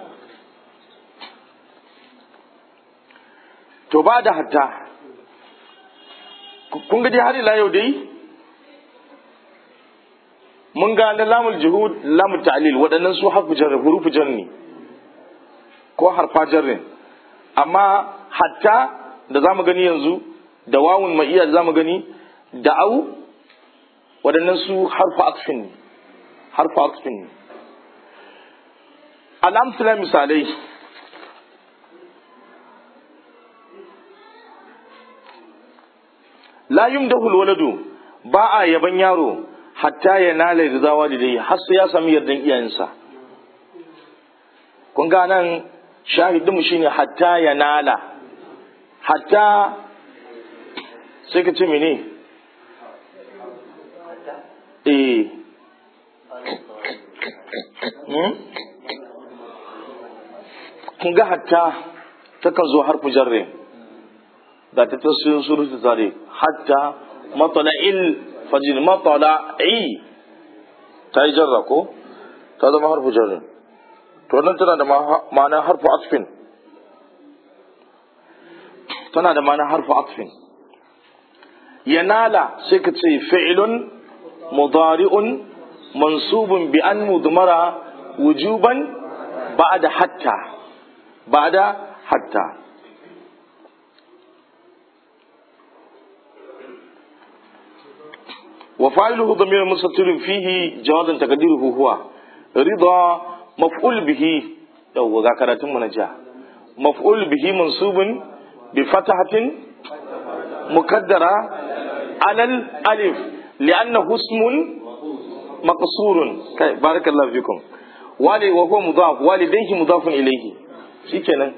to ba da hatta kun ga dai har ila yau dai mun ga na lamul juhud lamul ta'lil waɗannan su harfu jar hurufu jar ne ko harfa jar ne amma hatta da zamu gani yanzu da wawun ma'iya da zamu gani da au waɗannan su harfu akshin ne harfu akshin ne al'amsila misalai la yumdahu alwaladu ba a yaban yaro hatta ya nala rida walidai har sai ya sami yardan iyayensa kun ga nan shahidin mu shine hatta ya nala hatta sai ka ce mene eh kun ga hatta takan zo harfu jarre ga ta tasirin surutu tare hatta matala'il fajin matala'i ta yi jarra ko ta zama harfu jarre to nan tana da ma'ana harfu asfin tana da ma'ana harfu asfin yanala sai ka ce fi'ilun mudari'un mansubun bi an mudmara wujuban ba'da hatta ba'da hatta وفاعله ضمير مستتر فيه جوازا تقديره هو رضا مفعول به يو ذكرت منجا مفعول به منصوب بفتحة مقدرة على الألف لأنه اسم مقصور بارك الله فيكم والي وهو مضاف والديه مضاف إليه شكرا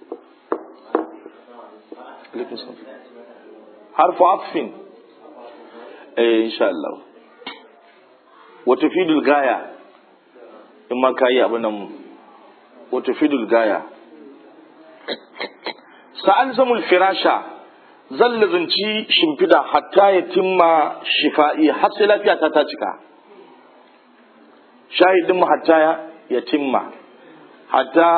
حرف عطف eh insha Allah wata fidul gaya in ma ka yi abin nan wata fidul gaya sa'an zamul firasha zan lazanci shimfida hatta ya timma shifa'i har sai lafiya ta ta cika shahidin mu hatta ya timma hatta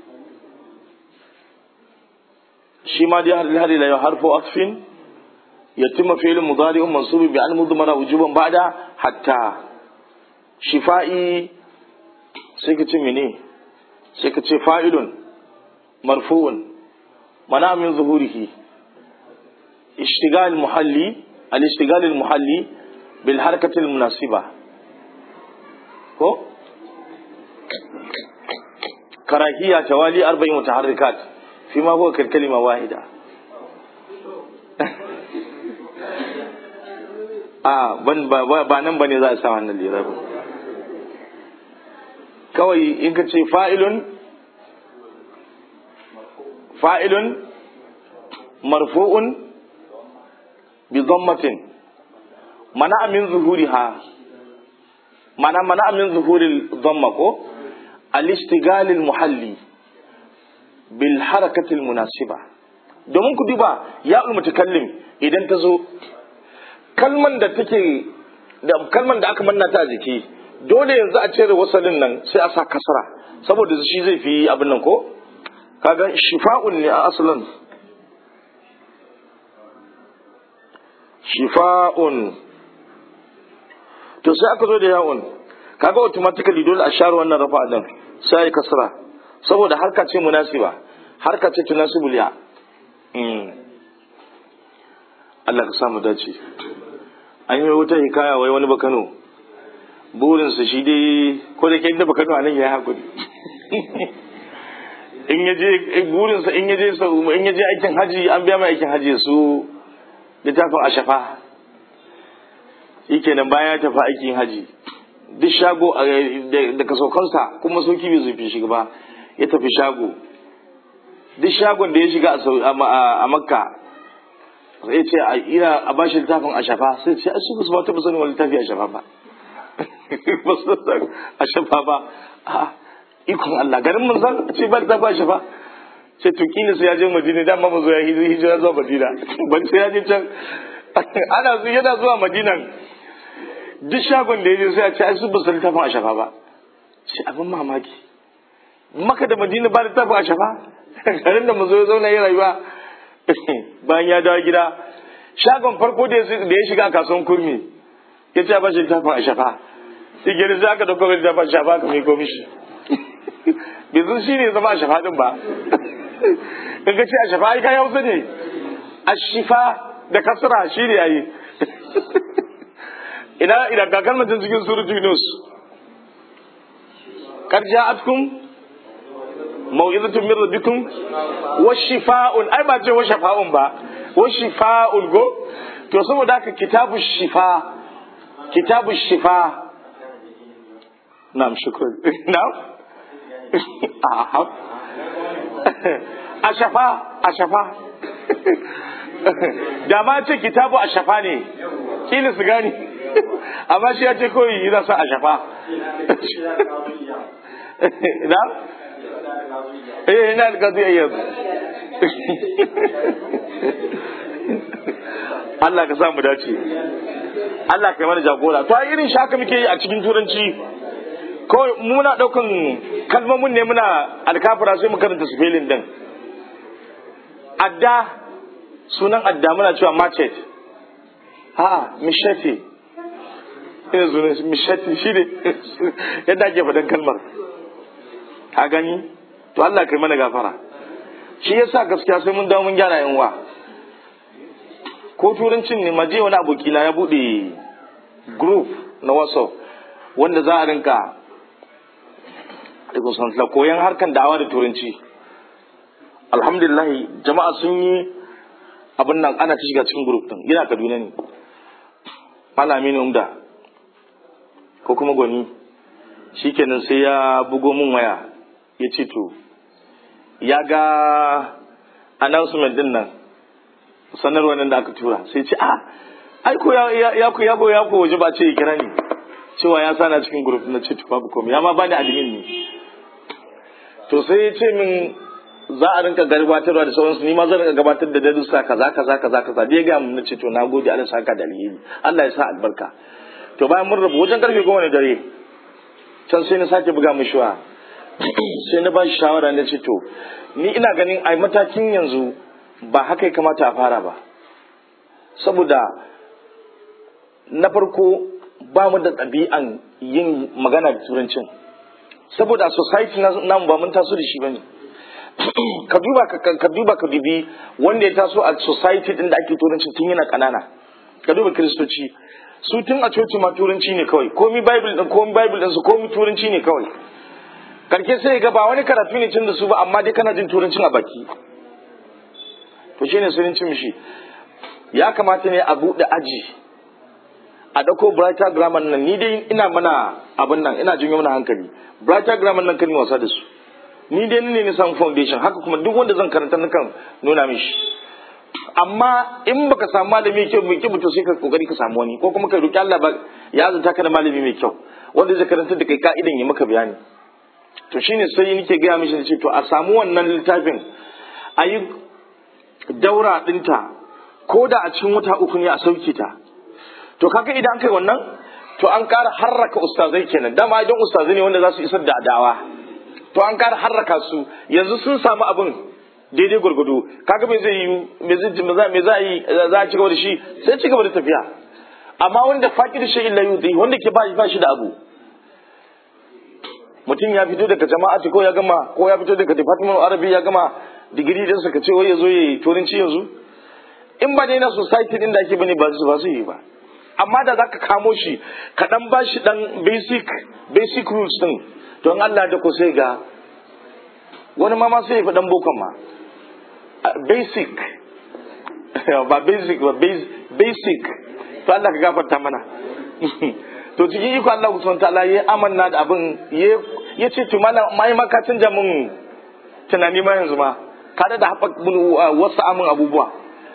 shi ma dai har ila yau harfo asfin يتم فعل مضارع منصوب بأن مضمر وجوبا بعد حتى شفائي سيكتي مني سيكتي فاعل مرفوع منع من ظهوره اشتغال المحلي الاشتغال المحلي بالحركة المناسبة هو كراهية توالي أربع متحركات فيما هو كالكلمة واحدة a ban ba nan bane za a sa wannan lirabin kawai in ka ce fa'ilun fa'ilun marfu'un bi dhammatin mana min zuhuriha mana mana min zuhuril dhamma ko al-istighal al-muhalli bil harakati al-munasiba domin ku duba ya mutakallim idan ta zo kalman da take da kalman da aka manna ta a jiki dole yanzu a cire wasalin nan sai a sa kasra saboda shi zai fi abin nan ko kaga shifa'un ne a asalin shifa'un to sai aka zo da yawon kaga automatically dole a share wannan rafa din sai ya kasra saboda harka ce munasiba harka ce tunasibul ya Allah ka samu dace an yi wata hikaya wai wani bakano burinsa shi dai ko da ke inda bakano a nan ya hakuri in ya je burinsa in ya je in ya je aikin haji an biya mai aikin haji su littafin a shafa shikenan bayan ya tafi aikin haji duk shago da kasaukansa kuma sauki bai zufi shiga ba ya tafi shago duk shagon da ya shiga a makka sai ce a ina a bashi littafin a shafa sai ce a su ba su ba taɓa sanin wani littafi a shafa ba ba su san a shafa ba a ikon Allah garin mun san ce ba littafi a shafa ce to kila sai ya je Madina da amma zo ya hijira zuwa Madina ban sai ya je can ana su yana zuwa Madinan duk shagon da ya je sai a ce ai su ba su littafin a shafa ba ce abin mamaki maka da Madina ba littafin a shafa garin da mu zo ya zauna ya rayuwa bayan ya dawo gida shagon farko da ya shiga kasuwan kurmi ya ce ba shi littafin a shafa sai gari sai aka dauko littafin a shafa ka mai komishi bai zan shi ne zama a shafa din ba in ka ce a shafa ai kai hausa ne a shifa da kasra shi ne yayi ina ina ga kalmatin cikin surutu yunus kar ja'atkum mau'izatun min rabbikum wa shifa'un ai ba ce wa shafa'un ba wa shifa'un go to saboda haka kitabu shifa kitabu shifa na'am shukran na'am a shafa a shafa da ma ce kitabu a shafa ne kila su gani amma shi ya ce kawai yana sa a shafa na eh ina alƙadu yanzu Allah ka sa mu dace Allah ka yi mana jagora to irin shaka muke yi a cikin turanci kawai muna ɗaukan kalmomin ne muna alkafura sai mu karanta spelling din adda sunan adda muna cewa machet ha mishati ina sunan mishati shi ne yadda ake faɗan kalmar ka gani to Allah kai mana gafara shi yasa gaskiya sai mun dawo mun gyara yan wa ko turancin ne maje wani abokina ya bude group na whatsapp wanda za a rinka koyan harkan da'awa da turanci alhamdulillah jama'a sun yi abin nan ana ta shiga cikin group din yana kaduna ne malami ne umda ko kuma gwani shikenan sai ya bugo min waya ya ce to ya ga announcement din nan sanarwa nan da aka tura sai ce ah ai ko ya ya ko ya ko ya ko waje ba ce ya kira ni cewa ya sana cikin group na ce to babu komai ya ma bani admin ne to sai ya ce min za a rinka gabatarwa da sauransu ni ma zan rinka gabatar da darussa kaza kaza kaza kaza da ya ga mun ce to na gode Allah saka da alheri Allah ya sa albarka to bayan mun rabu wajen karfe goma na dare can sai na sake buga mishi wa sai na ba shi shawara na ce to ni ina ganin a matakin yanzu ba haka ya kamata a fara ba saboda na farko ba mu da ɗabi'an yin magana da turancin saboda a society namu ba mun taso da shi ba ne ka duba ka duba ka dubi wanda ya taso a society din da ake turanci tun yana kanana ka duba kiristoci su tun a coci ma turanci ne kawai komi bible din komi bible din su komi turanci ne kawai karke sai ga ba wani karatu ne tun da su ba amma dai kana jin turancin a baki to shine sun ci mishi ya kamata ne a buɗe aji a ɗauko brighter grammar nan ni dai ina mana abin nan ina jinyo mana hankali brighter grammar nan kan wasa da su ni dai ne ne samu foundation haka kuma duk wanda zan karanta nakan nuna mishi amma in baka samu malami kyau mai kyau to sai ka kokari ka samu wani ko kuma ka roki Allah ba ya zanta ka da malami mai kyau wanda zai karanta da kai ka'idan ya maka bayani to shine sai nake gaya mishi ce to a samu wannan littafin a yi daura dinta ko da a cikin wata uku ne a sauke ta to kaga idan an kai wannan to an ƙara harraka ustazai kenan dama idan ustazai ne wanda za su isar da adawa to an ƙara harraka su yanzu sun samu abin daidai gwargwado kaga me zai yi me zai me za a yi za a ci gaba da shi sai ci gaba da tafiya amma wanda faƙi da shi illa yudhi wanda ke ba shi da abu mutum ya fito daga jama'ati ko ya gama ko ya fito daga department arabi ya gama digiri din sa ka ce wai ya zo ya yi turanci yanzu in ba dai na society din da ake bane ba su ba su yi ba amma da zaka kamo shi ka dan ba shi dan basic basic rules din don Allah da ko sai ga wani ma ma sai ya fi dan bokon ma basic ba basic ba basic to Allah ka gafarta mana to cikin iko Allah subhanahu ta'ala ya amanna da abin ya ce to malam mai ma ka canja mun tunani ma yanzu ma ka da haɓa wasu amin abubuwa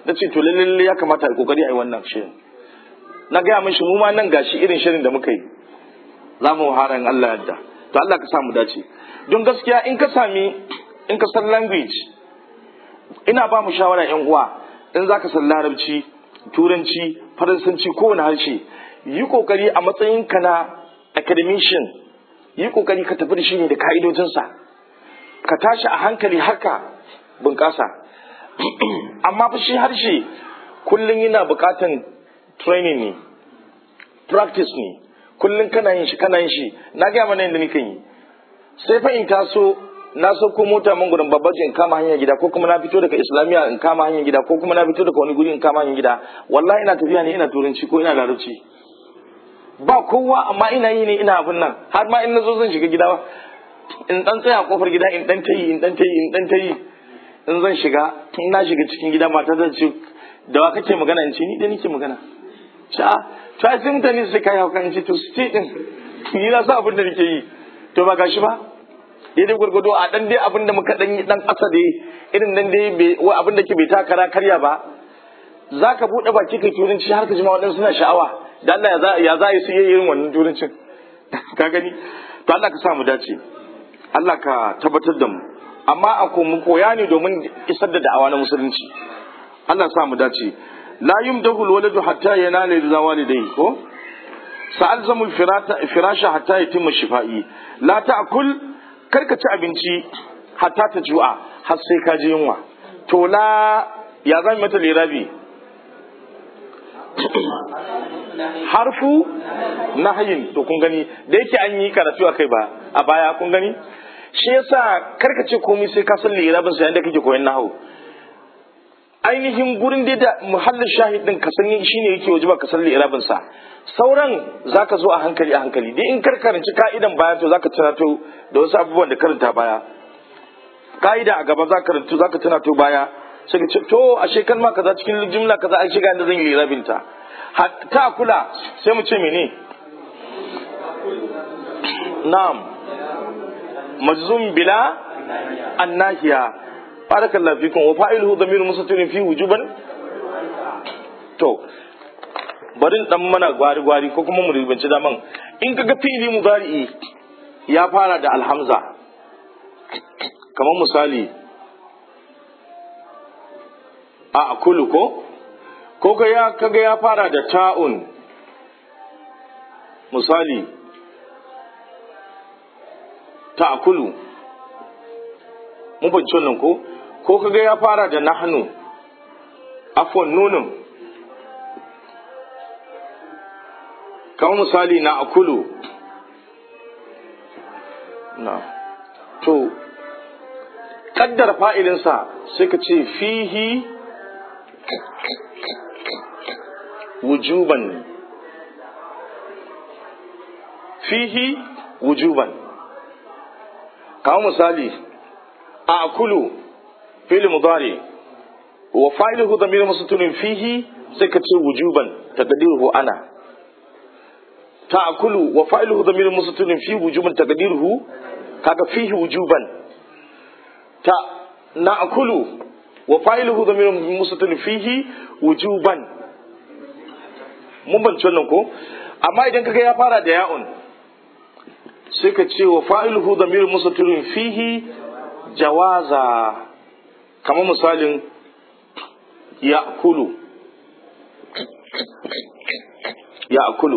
na ce to lalle ya kamata a kokari a yi wannan shirin na gaya mishi mu ma nan gashi irin shirin da muka yi za mu hara in Allah yadda to Allah ka samu dace don gaskiya in ka sami in ka san language ina ba mu shawara yan uwa in za ka san larabci turanci faransanci kowane harshe yi kokari a matsayinka na academician yi kokari ka tafi da shi ne da ka'idojinsa ka tashi a hankali haka bunƙasa amma fa shi harshe kullum yana buƙatan training ne practice ne kullum kana yin shi kana yin shi na gaya mana yadda nika yi sai fa in taso na sauko mota man gudun babbaji in kama hanyar gida ko kuma na fito daga islamiya in kama hanyar gida ko kuma na fito daga wani guri in kama hanyar gida wallahi ina tafiya ne ina turanci ko ina larabci ba kowa amma ina yi ne ina abin nan har ma in na zo zan shiga gida in dan tsaya a kofar gida in dan tayi in dan tayi in dan tayi in zan shiga in na shiga cikin gida mata zan ce da wa kake magana in ce ni da nake magana ta to ai sai mutane su kai hauka in ce to su ce din ni na sa abin da nake yi to ba gashi ba daidai gwargwado a dan dai abin da muka dan yi dan kasa dai irin nan dai abin da ke bai takara karya ba za ka buɗe baki kai turanci har ka jima waɗansu suna sha'awa da Allah ya za su yi irin wannan turancin ka gani to Allah ka sa mu dace Allah ka tabbatar da mu amma a mu koya ne domin isar da da'awa na musulunci Allah sa mu dace la yumdahu alwaladu hatta yanala ridha walidayhi ko sa'alzamul firasha hatta yatimma shifa'i la ta'kul karka ci abinci hatta ta ju'a har sai ka ji yunwa to la ya zan mata lirabi harfu nahayin to kun gani da yake an yi karatu akai ba a baya kun gani shi yasa karka ce komai sai ka san lirabin sa yanda kake koyon nahawu ainihin gurin da da muhallin shahid din ka san shine yake wajiba ka san lirabin sa sauran zaka zo a hankali a hankali dai in kar karanci ka'idan baya to zaka tunato da wasu abubuwan da karanta baya ka'ida a gaba zaka karanto zaka tunato baya sai ka ce to ashe kalma kaza cikin jumla kaza ai shiga inda zan yi lirabin ta ta kula sai mu ce mene na'am majzum bila annahiya barakallahu fikum wa fa'iluhu dhamirun mustatirin fi wujuban to bari dan mana gwari gwari ko kuma mu ribanci daman in kaga fi'ili mudari'i ya fara da alhamza kamar misali a akulu ko ko ga ya kaga ya fara da ta'un misali ta'kulu mun fahimci wannan ko ko kaga ya fara da nahnu afwan nunun kamar misali na akulu na to kaddar fa'ilinsa sai ka ce fihi wujuban fihi wujuban kawo misali a akulu fili mudari wa fa'iluhu dhamir musatunin fihi sai ka ce wujuban taqdiruhu ana ta'kulu wa fa'iluhu dhamir musatunin fi wujuban taqdiruhu kaga fihi wujuban ta na'kulu wa fa'iluhu dhamir musatunin fihi wujuban mun bance wannan ko amma idan kaga ya fara da ya'un sai ka ce wa fa'iluhu dhamir musatunin fihi jawaza kamar misalin ya kulu ya kulu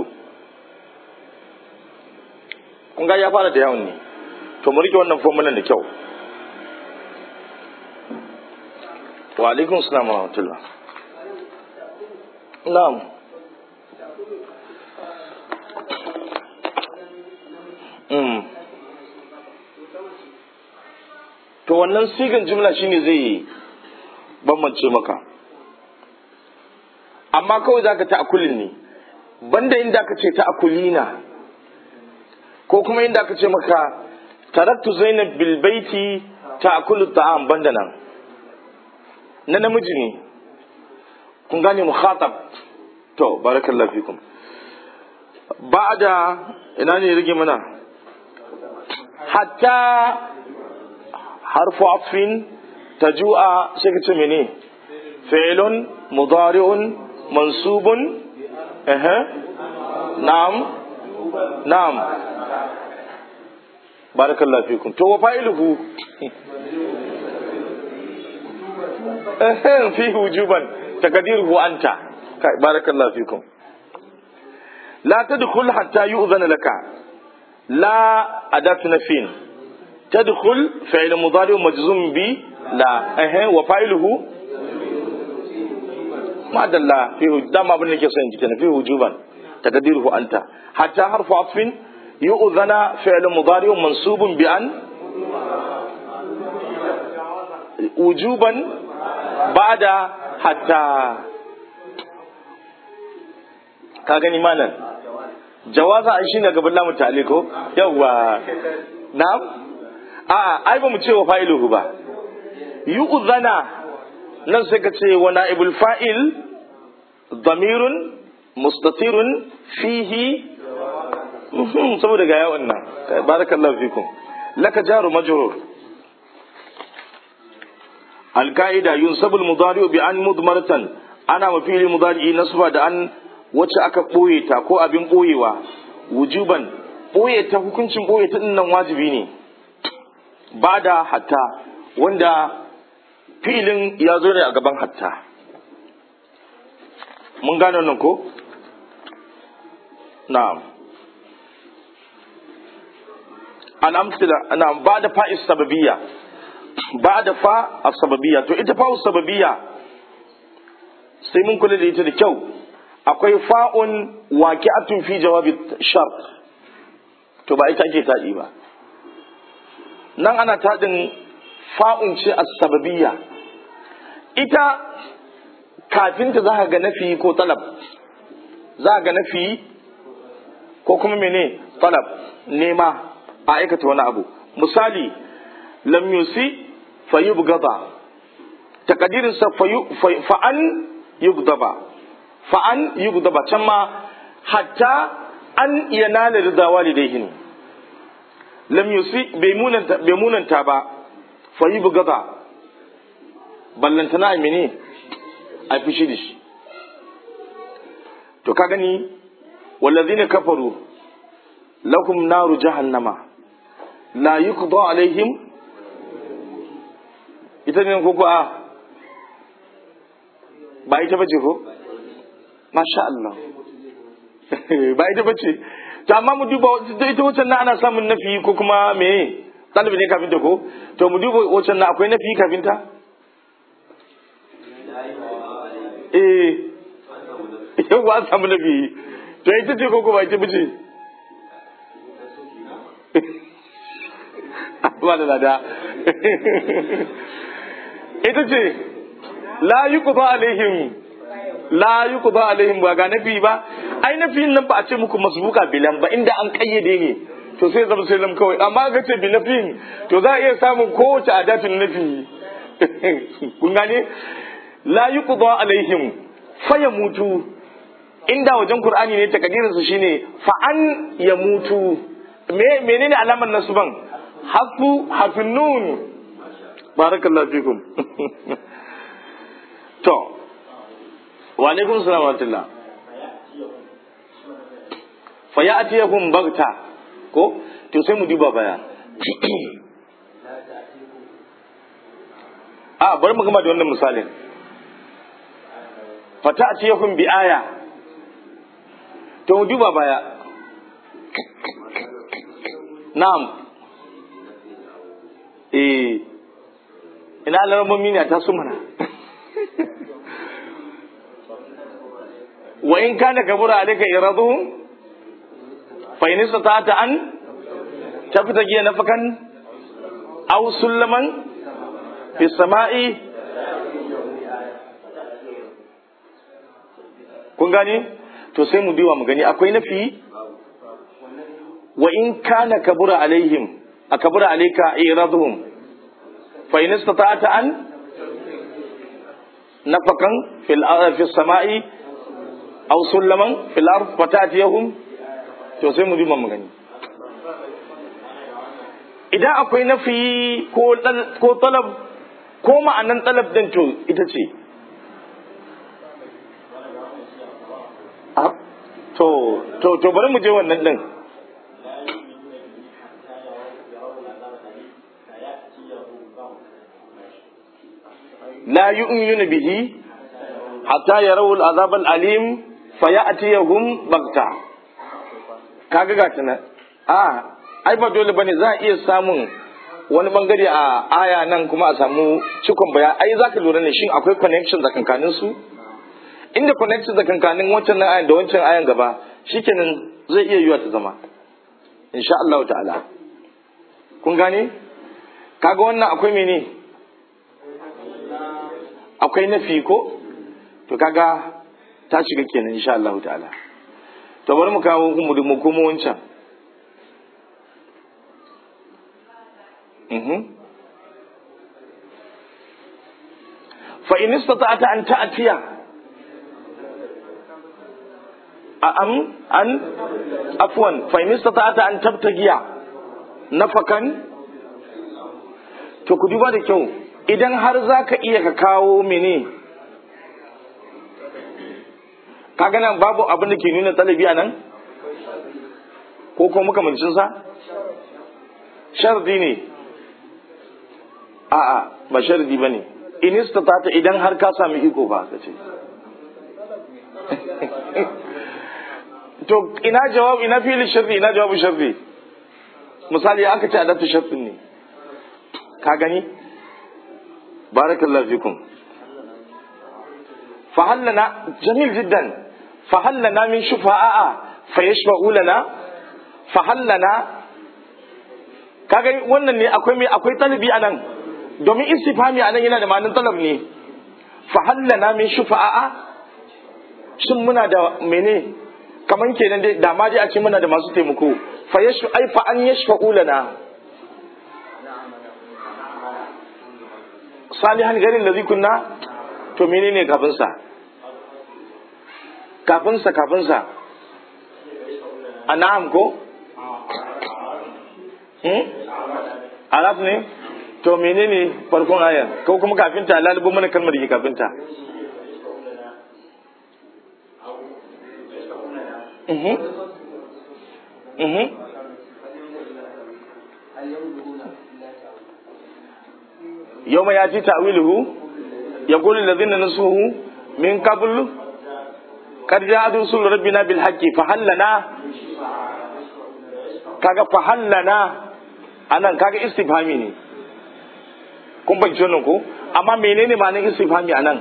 kun ga ya fara da yawon ne to mu rike wannan formulan da kyau wa alaikun salam wa rahmatullah na'am mm. to wannan sigan jumla shine zai bambance maka amma kawai zaka ta akulin ne banda inda aka ce ta akulina ko kuma inda aka ce maka taraktu zainab bil baiti ta akulu ta'am banda nan na namiji ne kun gane mukhatab to barakallahu fikum ba'da ina ne rage mana hatta harfu afin taju'a sai ka ce mene fi'lun mudari'un mansubun eh na'am na'am barakallahu fikum to wa fa'iluhu eh fi wujuban taqdiruhu anta barakallahu fikum la tadkhul hatta yu'zana laka la adatu nafin تدخل فعل مضارع مجزوم ب لا اه وفاعله ما دل فيه دام ابن لك سن جتنا فيه وجوبا تقديره انت حتى حرف عطف يؤذن فعل مضارع منصوب بان وجوبا بعد حتى ka gani malam jawaza shi ne gaban lamu ta'aliko yawa na'am a'a ai ba mu ce wa fa'iluhu ba yu'zana nan sai ka ce wa na'ibul fa'il damirun mustatirun fihi saboda ga yawan nan barakallahu fikum laka jaru majrur القاعدة ينسب المضارع بأن مضمرة أنا مفيل مضارع نصب da an wacce aka ɓoye ta ko abin ɓoyewa wujuban ɓoye ta hukuncin ɓoye ta nan wajibi ne ba da hatta wanda filin ya zo ne a gaban hatta mun gane nan ko na'am al'amsila na ba da fa'is sababiyya ba da fa a sababiyya to ita fa'us sababiyya sai mun kula da ita da kyau akwai fa'un waqi'atun fi jawabi shart to ba ita ake taɗi ba nan ana taɗin fa'un ce a sababiyya ita kafinta za ka ga nafi ko talab za ga nafi ko kuma mene talab nema a aikata wani abu misali lam yusi fa yubgada takadirin sa fa an yugdaba fa an yugdaba can ma hatta an yanala rida walidayhin lam yusi bai munanta bai munanta ba fa yubgada ballantana a mene a fushi da shi to ka gani wallazina kafaru lahum naru jahannama la yuqda alaihim ita ne ko a ba ita bace ko masha Allah ba ita bace to amma mu duba ita wancan na ana samun nafi ko kuma me ɗalibi ne kafin ta ko to mu duba wancan na akwai nafi kafin ta eh yau ba samu nafi to ita ce ko ba ita bace ba da lada ita ce la yi ku alaihim la yi ku alaihim ba ga nafi ba ai nafi nan ba a ce muku masbuka bilan ba inda an kayyade ne to sai zama sai kawai amma ga ce bi nafin to za a iya samun kowace adatin nafi kun gane la yi ku alaihim fa mutu inda wajen qur'ani ne takadirin su shine fa an ya mutu me menene alamar nasuban hafu hafin nun barakallahu fikum to wa alaikum salam wa rahmatullah fa ya'tiyakum bagta ko to sai mu duba baya a bari mu gama da wannan misalin fa ta'tiyakum bi aya to mu duba baya na'am eh ina alarmomi ne ta su mana wa in kana kabura alayka iraduhum fa in istata'ta an tabtagi nafakan aw sulaman fi samai kun gani to sai mu diwa mu gani akwai nafi wa in kana kabura alaihim akabura alayka iraduhum fa in istata'ta an nafakan fil fi samai aw sulaman fil ard fatatiyahum to sai mu duba mu gani idan akwai nafi ko ko talab ko ma'anan talab din to ita ce to to to bari mu je wannan din la yu'minu bihi hatta yarawu al'azab al'alim fayatiyahum bagta kaga ga tana a ai ba dole bane za a iya samun wani bangare a aya nan kuma a samu cikon baya ai zaka lura ne shin akwai connection tsakankanin su inda connection tsakankanin wancan ayan da wancan ayan gaba shikenan zai iya yiwa ta zama insha Allah ta'ala kun gane kaga wannan akwai mene akwai nafi ko to kaga ta shiga kenan insha Allah ta'ala to bari mu kawo mu mu kuma wancan fa in istata'ta an ta'tiya am an afwan fa in istata'ta an tabtagiya nafakan to ku duba da kyau idan har zaka iya ka kawo mene kaga nan babu abin da ke nuna talabi a nan ko ko makamancin sa shardi ne a'a ba shardi bane in istata'ta idan har ka sami iko ba ka ce to ina jawab ina fili sharri ina jawabu sharri misali aka ce adatu sharrin ne ka gani barakallahu fikum fahallana jamil jiddan fahallana min shufa'a fayashfa'u lana fahallana kaga wannan ne akwai mai akwai talabi anan domin istifhami anan yana da ma'anin talab ne fahallana min shufa'a shin muna da mene kaman kenan dai da ma dai a ce muna da masu taimako fa yashfa ai fa an yashfa'u lana salihan garin da kunna to menene kafin sa kafin sa kafin sa an'am ko hmm araf ne to menene farkon aya ko kuma kafin ta lalubo mana kalmar da ke kafin ta Mhm. Mhm. يوم يأتي تأويله يقول الذين نسوه من قبل قد جاءت رسول ربنا بالحق فهل لنا kaga fahallana anan kaga istifhami ne kun fahimci wannan ko amma menene ma'anar istifhami anan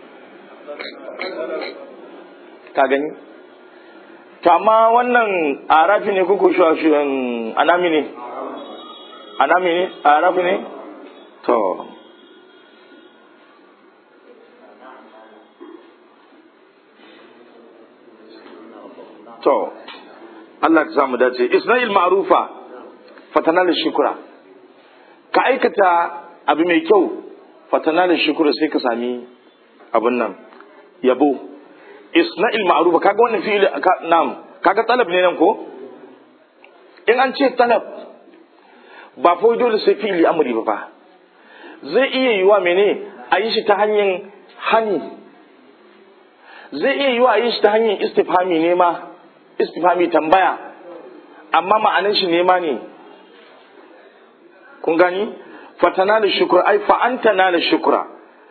ka gani to amma wannan arafi ne kuku shi anami ne anami ne arafi ne to to Allah ka samu dace Isma'il ma'rufa fatana da shukura ka aikata abu mai kyau fatana da shukura sai ka sami abun nan yabo Isma'il ma'rufa kaga wannan fi'il nam kaga talab ne nan ko in an ce talab ba fa dole sai fi'ili amri ba fa zai iya yiwa mene a yi shi ta hanyar hani zai iya yiwa a yi shi ta hanyar istifhami ne ma istifhami tambaya amma ma'anin shi nema ne kun gani fatana da shukura ai fa'anta na da shukura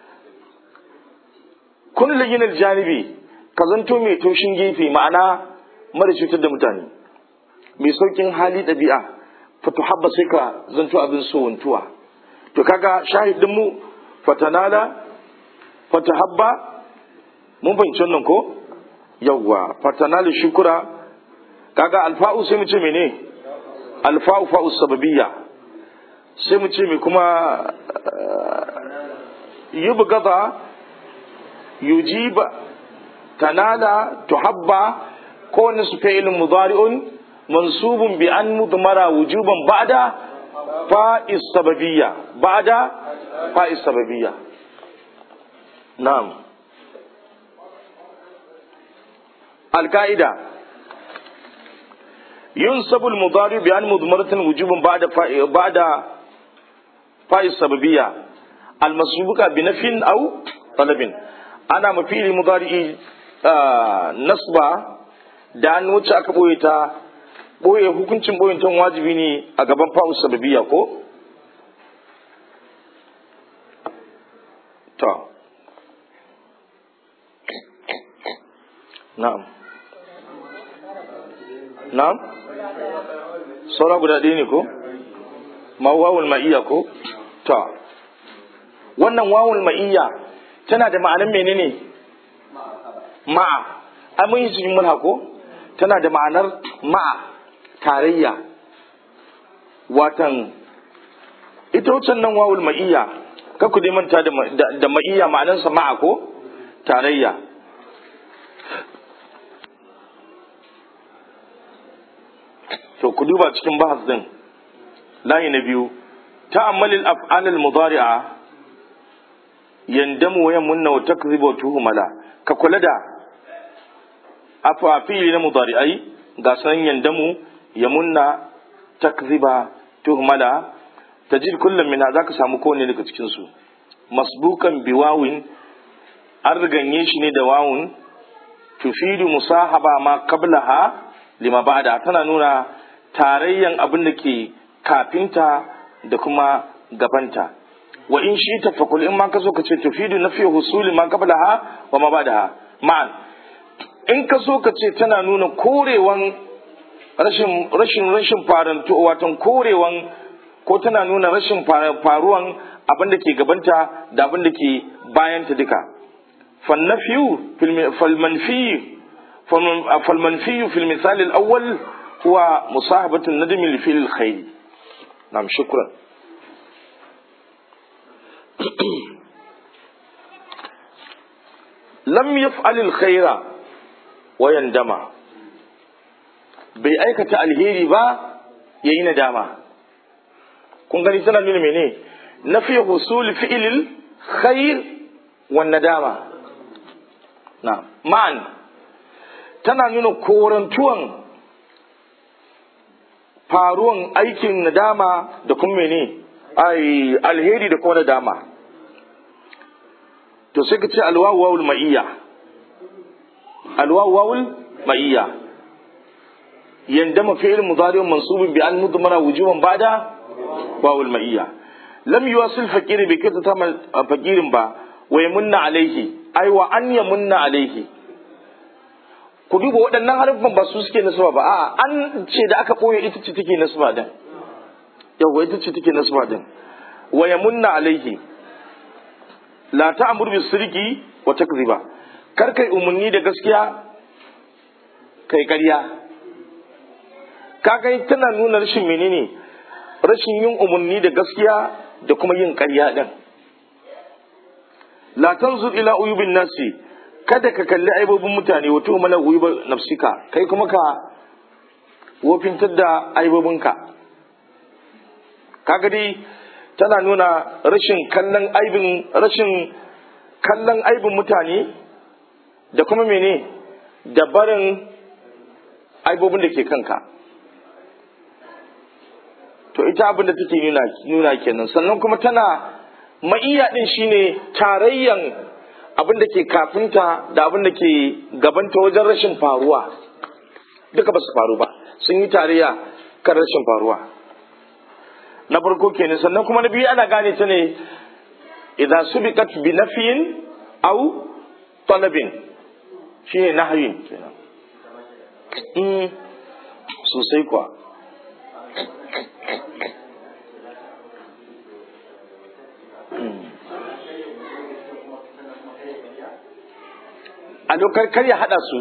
kun laginar janibi ka zanto mai toshin gefe ma'ana mara cutar da mutane mai saukin hali ɗabi'a fatu habba sai ka zanto abin so wantuwa to kaga shahidin mu fatanala fatahabba mun fahimci wannan ko yawwa fatanala shukura kaga alfa'u sai mu ce mene alfa'u fa'u sababiyya sai mu ce me kuma yubgada yujiba tanala tuhabba ko nasu fi'ilun mudari'un mansubun bi an mudmara wujuban ba'da fa'is sababiyya ba'da fa'is sababiyya na'am القاعدة ينسب المضارع بأن مضمرة وجوبا بعد فا... بعد فاء السببية المسبوقة بنف أو طلب أنا مفيل مضارع آه نصب da an wacce aka ɓoye ta ɓoye hukuncin ɓoyintan wajibi ne a gaban fa'u sababiya ko ta na'am na'am saura guda ɗaya ne ko ma wawul ma'iyya ko ta wannan wawul ma'iyya tana da ma'anar menene ma'a ai mun yi cikin mulha ko tana da ma'anar ma'a tarayya watan ita wucin nan wawul ma'iyya ka ku dai manta da ma'iyya ma'anarsa ma'a ko tarayya to ku duba cikin bahas din layi na biyu ta'ammalil af'alil mudari'a yandamu wa yamunna wa takzibu wa tuhmala ka kula da afa fi'li na mudari'ai ga san yandamu yamunna takziba tuhmala tajid kullum min zaka samu kowanne daga cikin su masbukan biwawin an riganye shi ne da wawun tufidu musahaba ma qablaha lima ba'da tana nuna tarayyan abin da ke kafinta da kuma gabanta wa in shi ta fakul in ma ka so ka ce tufidu na fiye husuli ma qablaha wa ma ba'daha ma'an in ka so ka ce tana nuna korewan rashin rashin rashin faranto watan korewan ko tana nuna rashin faruwan abin da ke gabanta da abin da ke bayanta duka fannafiyu falmanfiyu falmanfiyu fil misali al-awwal huwa musahabatu nadmi li fil khair nam shukran lam yaf'al al-khaira wa yandama bai aikata alheri ba yayi nadama kun gani tana nuna mene na fi husul fi'ilil khair wan nadama na ma'an tana nuna korantuwan faruwan aikin nadama da kuma mene ai alheri da kuma nadama to sai ka ce alwawu wawul ma'iyya alwawu wawul ma'iyya yandama fi'il mudari mansubun bi an mudmara wujuban ba'da wawul ma'iyya lam yuwasil fakiri bai kai ta fakirin ba wa yamunna alaihi ai wa an yamunna alaihi ku duba waɗannan harfan ba su suke nasaba ba a'a an ce da aka ɓoye ita ce take nasaba din yawa ita ce take nasaba din wa yamunna alaihi la ta'mur bis sirqi wa takziba kar kai umarni da gaskiya kai ƙarya kaga tana nuna rashin menene rashin yin umarni da gaskiya da kuma yin ƙarya din la tanzur ila uyubin nasi kada ka kalli aibobin mutane wato mana uyuba nafsika kai kuma ka wofintar da aibobinka kaga dai tana nuna rashin kallon aibin rashin kallon aibin mutane da kuma mene da barin aibobin da ke kanka to ita abin da take nuna nuna kenan sannan kuma tana ma'iya din shine tarayyan abin da ke kafinta da abin da ke gabanta wajen rashin faruwa duka ba su faru ba sun yi tarayya kan rashin faruwa na farko kenan sannan kuma na biyu ana gane ta ne idan subiqat bi nafiyin aw talabin shine nahyin kenan mm sosai kuwa a dokar kar ya hada su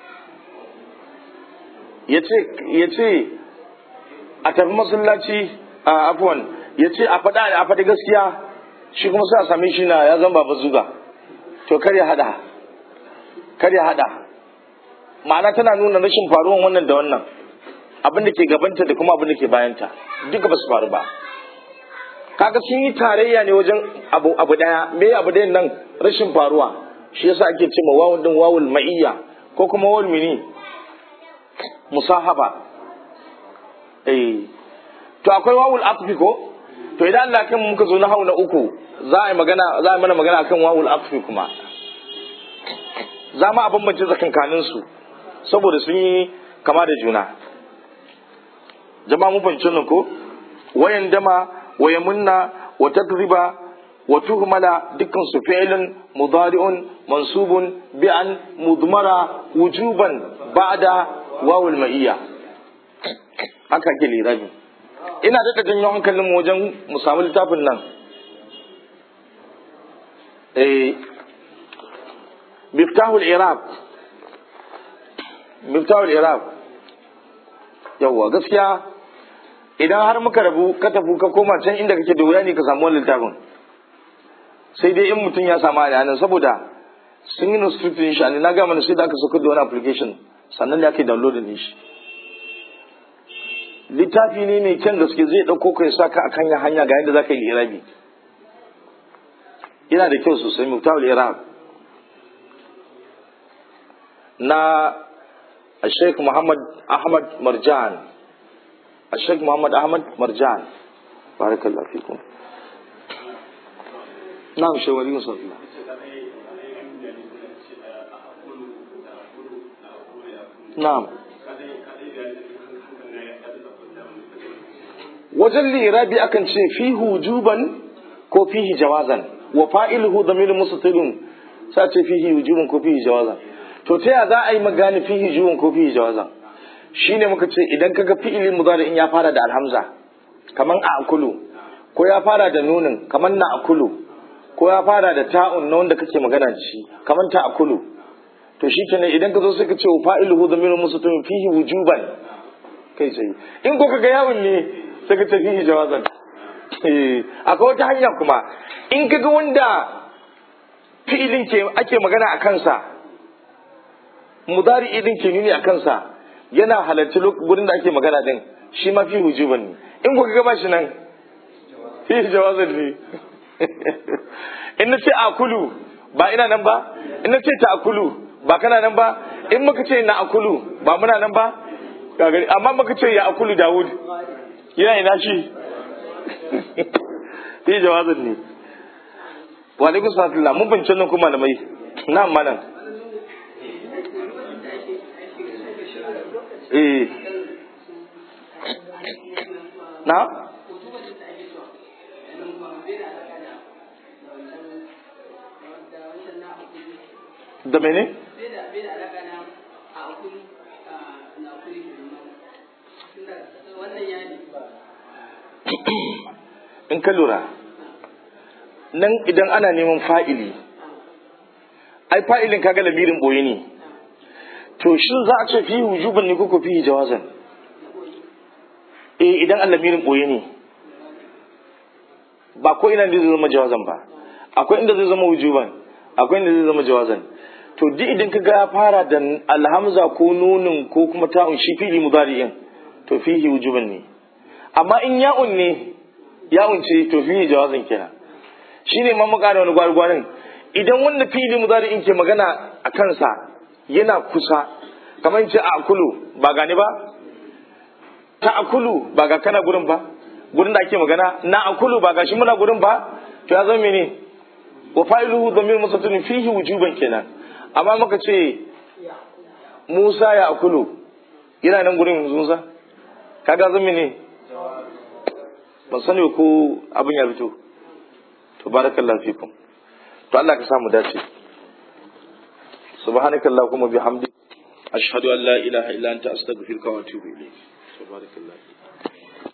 ya ce a tafi masallaci a afuwan ya ce a faɗa a faɗi gaskiya shi kuma sai a same shi na ya zama ba zuga to kar ya hada kar ya hada ma'ana tana nuna rashin faruwan wannan da wannan abin da ke gabanta da kuma abin da ke bayanta duka ba su faru ba kaga sun yi tarayya ne wajen abu abu daya me abu dayan nan rashin faruwa shi yasa ake ce ma wawun din wawul ma'iyya ko kuma wawul mini musahaba eh to akwai wawul atfi ko to idan Allah kan muka zo na hau na uku za a yi magana za a yi mana magana akan wawul atfi kuma za mu a bambance tsakankanin su saboda sun yi kama da juna jama'a mun fahimci nan ko wayan dama waya munna wa takriba wa tuhmala dukkan su fi'lun mudari'un mansubun bi'an mudmara wujuban ba'da wawul ma'iyya haka ke lirabi ina da janyo hankalin mu wajen mu samu littafin nan eh miftahul iraq miftahul iraq yawwa gaskiya idan har muka rabu ka tafi ka koma can inda kake da wuya ne ka samu wannan littafin sai dai in mutum ya samu a nan saboda sun yi restricted shi na ga mana sai da aka saka da wani application sannan da ake downloading din shi littafi ne mai kyan gaske zai ɗauko ka ya sa ka akan hanya ga yadda za ka yi irabi yana da kyau sosai muktawul irab na Sheikh Muhammad Ahmad Marjan Sheikh Muhammad Ahmad Marjan barakallahu fikum na'am shawari musallallahu na'am wajen lirabi akan ce fi hujuban ko fihi jawazan wa fa'iluhu damirun mustatirun sa ce fihi wujuban ko fihi jawazan to ta ya za a yi magani fihi wujuban ko fihi jawazan shine muka ce idan kaga fi'ilin mudari in ya fara da alhamza kaman a akulu ko ya fara da nunin kaman na akulu ko ya fara da ta'un na wanda kake magana da shi kaman ta akulu to shi kenan idan ka zo sai ka ce fa'iluhu damirun mustatirun fihi wujuban kai sai in ko kaga yawon ne sai ka ce fihi jawazan akwai wata hanya kuma in kaga wanda fi'ilin ke ake magana a kansa mudari idin ke nuni a kansa yana halarci gurin da ake magana din shi ma fi hujuban ne in ku kaga shi nan fi jawazan ne in na ce akulu ba ina nan ba in na ce ta akulu ba kana nan ba in muka ce na akulu ba muna nan ba amma muka ce ya akulu dawud yana ina shi fi jawazin ne wa alaikum salam mun bincin nan kuma malamai na malam eh na da mene? in ka lura nan idan ana neman fa'ili ai fa'ilin kaga lamirin boye ne to shin za a ce fi wujuban ne koko fi jawazan eh idan an lamirin boye ne ba ko ina zai zama jawazan ba akwai inda zai zama wujuban akwai inda zai zama jawazan to duk idan ka ga fara da alhamza ko nunin ko kuma ta'un shi fili mudari'in to fihi wujuban ne amma in ya'un ne ya'un ce to fihi jawazan kenan shine ma muka da wani gwargwarin idan wanda fili mudari'in ke magana a kansa yana kusa kamar ce a akulu ba gani ba ta akulu ba ga kana gurin ba gurin da ake magana na akulu ba ga shi muna gurin ba to ya zama mene wa fa'iluhu dhamir musatun fihi wujuban kenan amma muka ce Musa ya akulu yana nan gurin Musa kaga zama ne ban sani ko abin ya fito to barakallahu fikum to Allah ka samu dace subhanakallahumma bihamdik ashhadu an la ilaha illa anta astaghfiruka wa atubu ilayk subhanakallah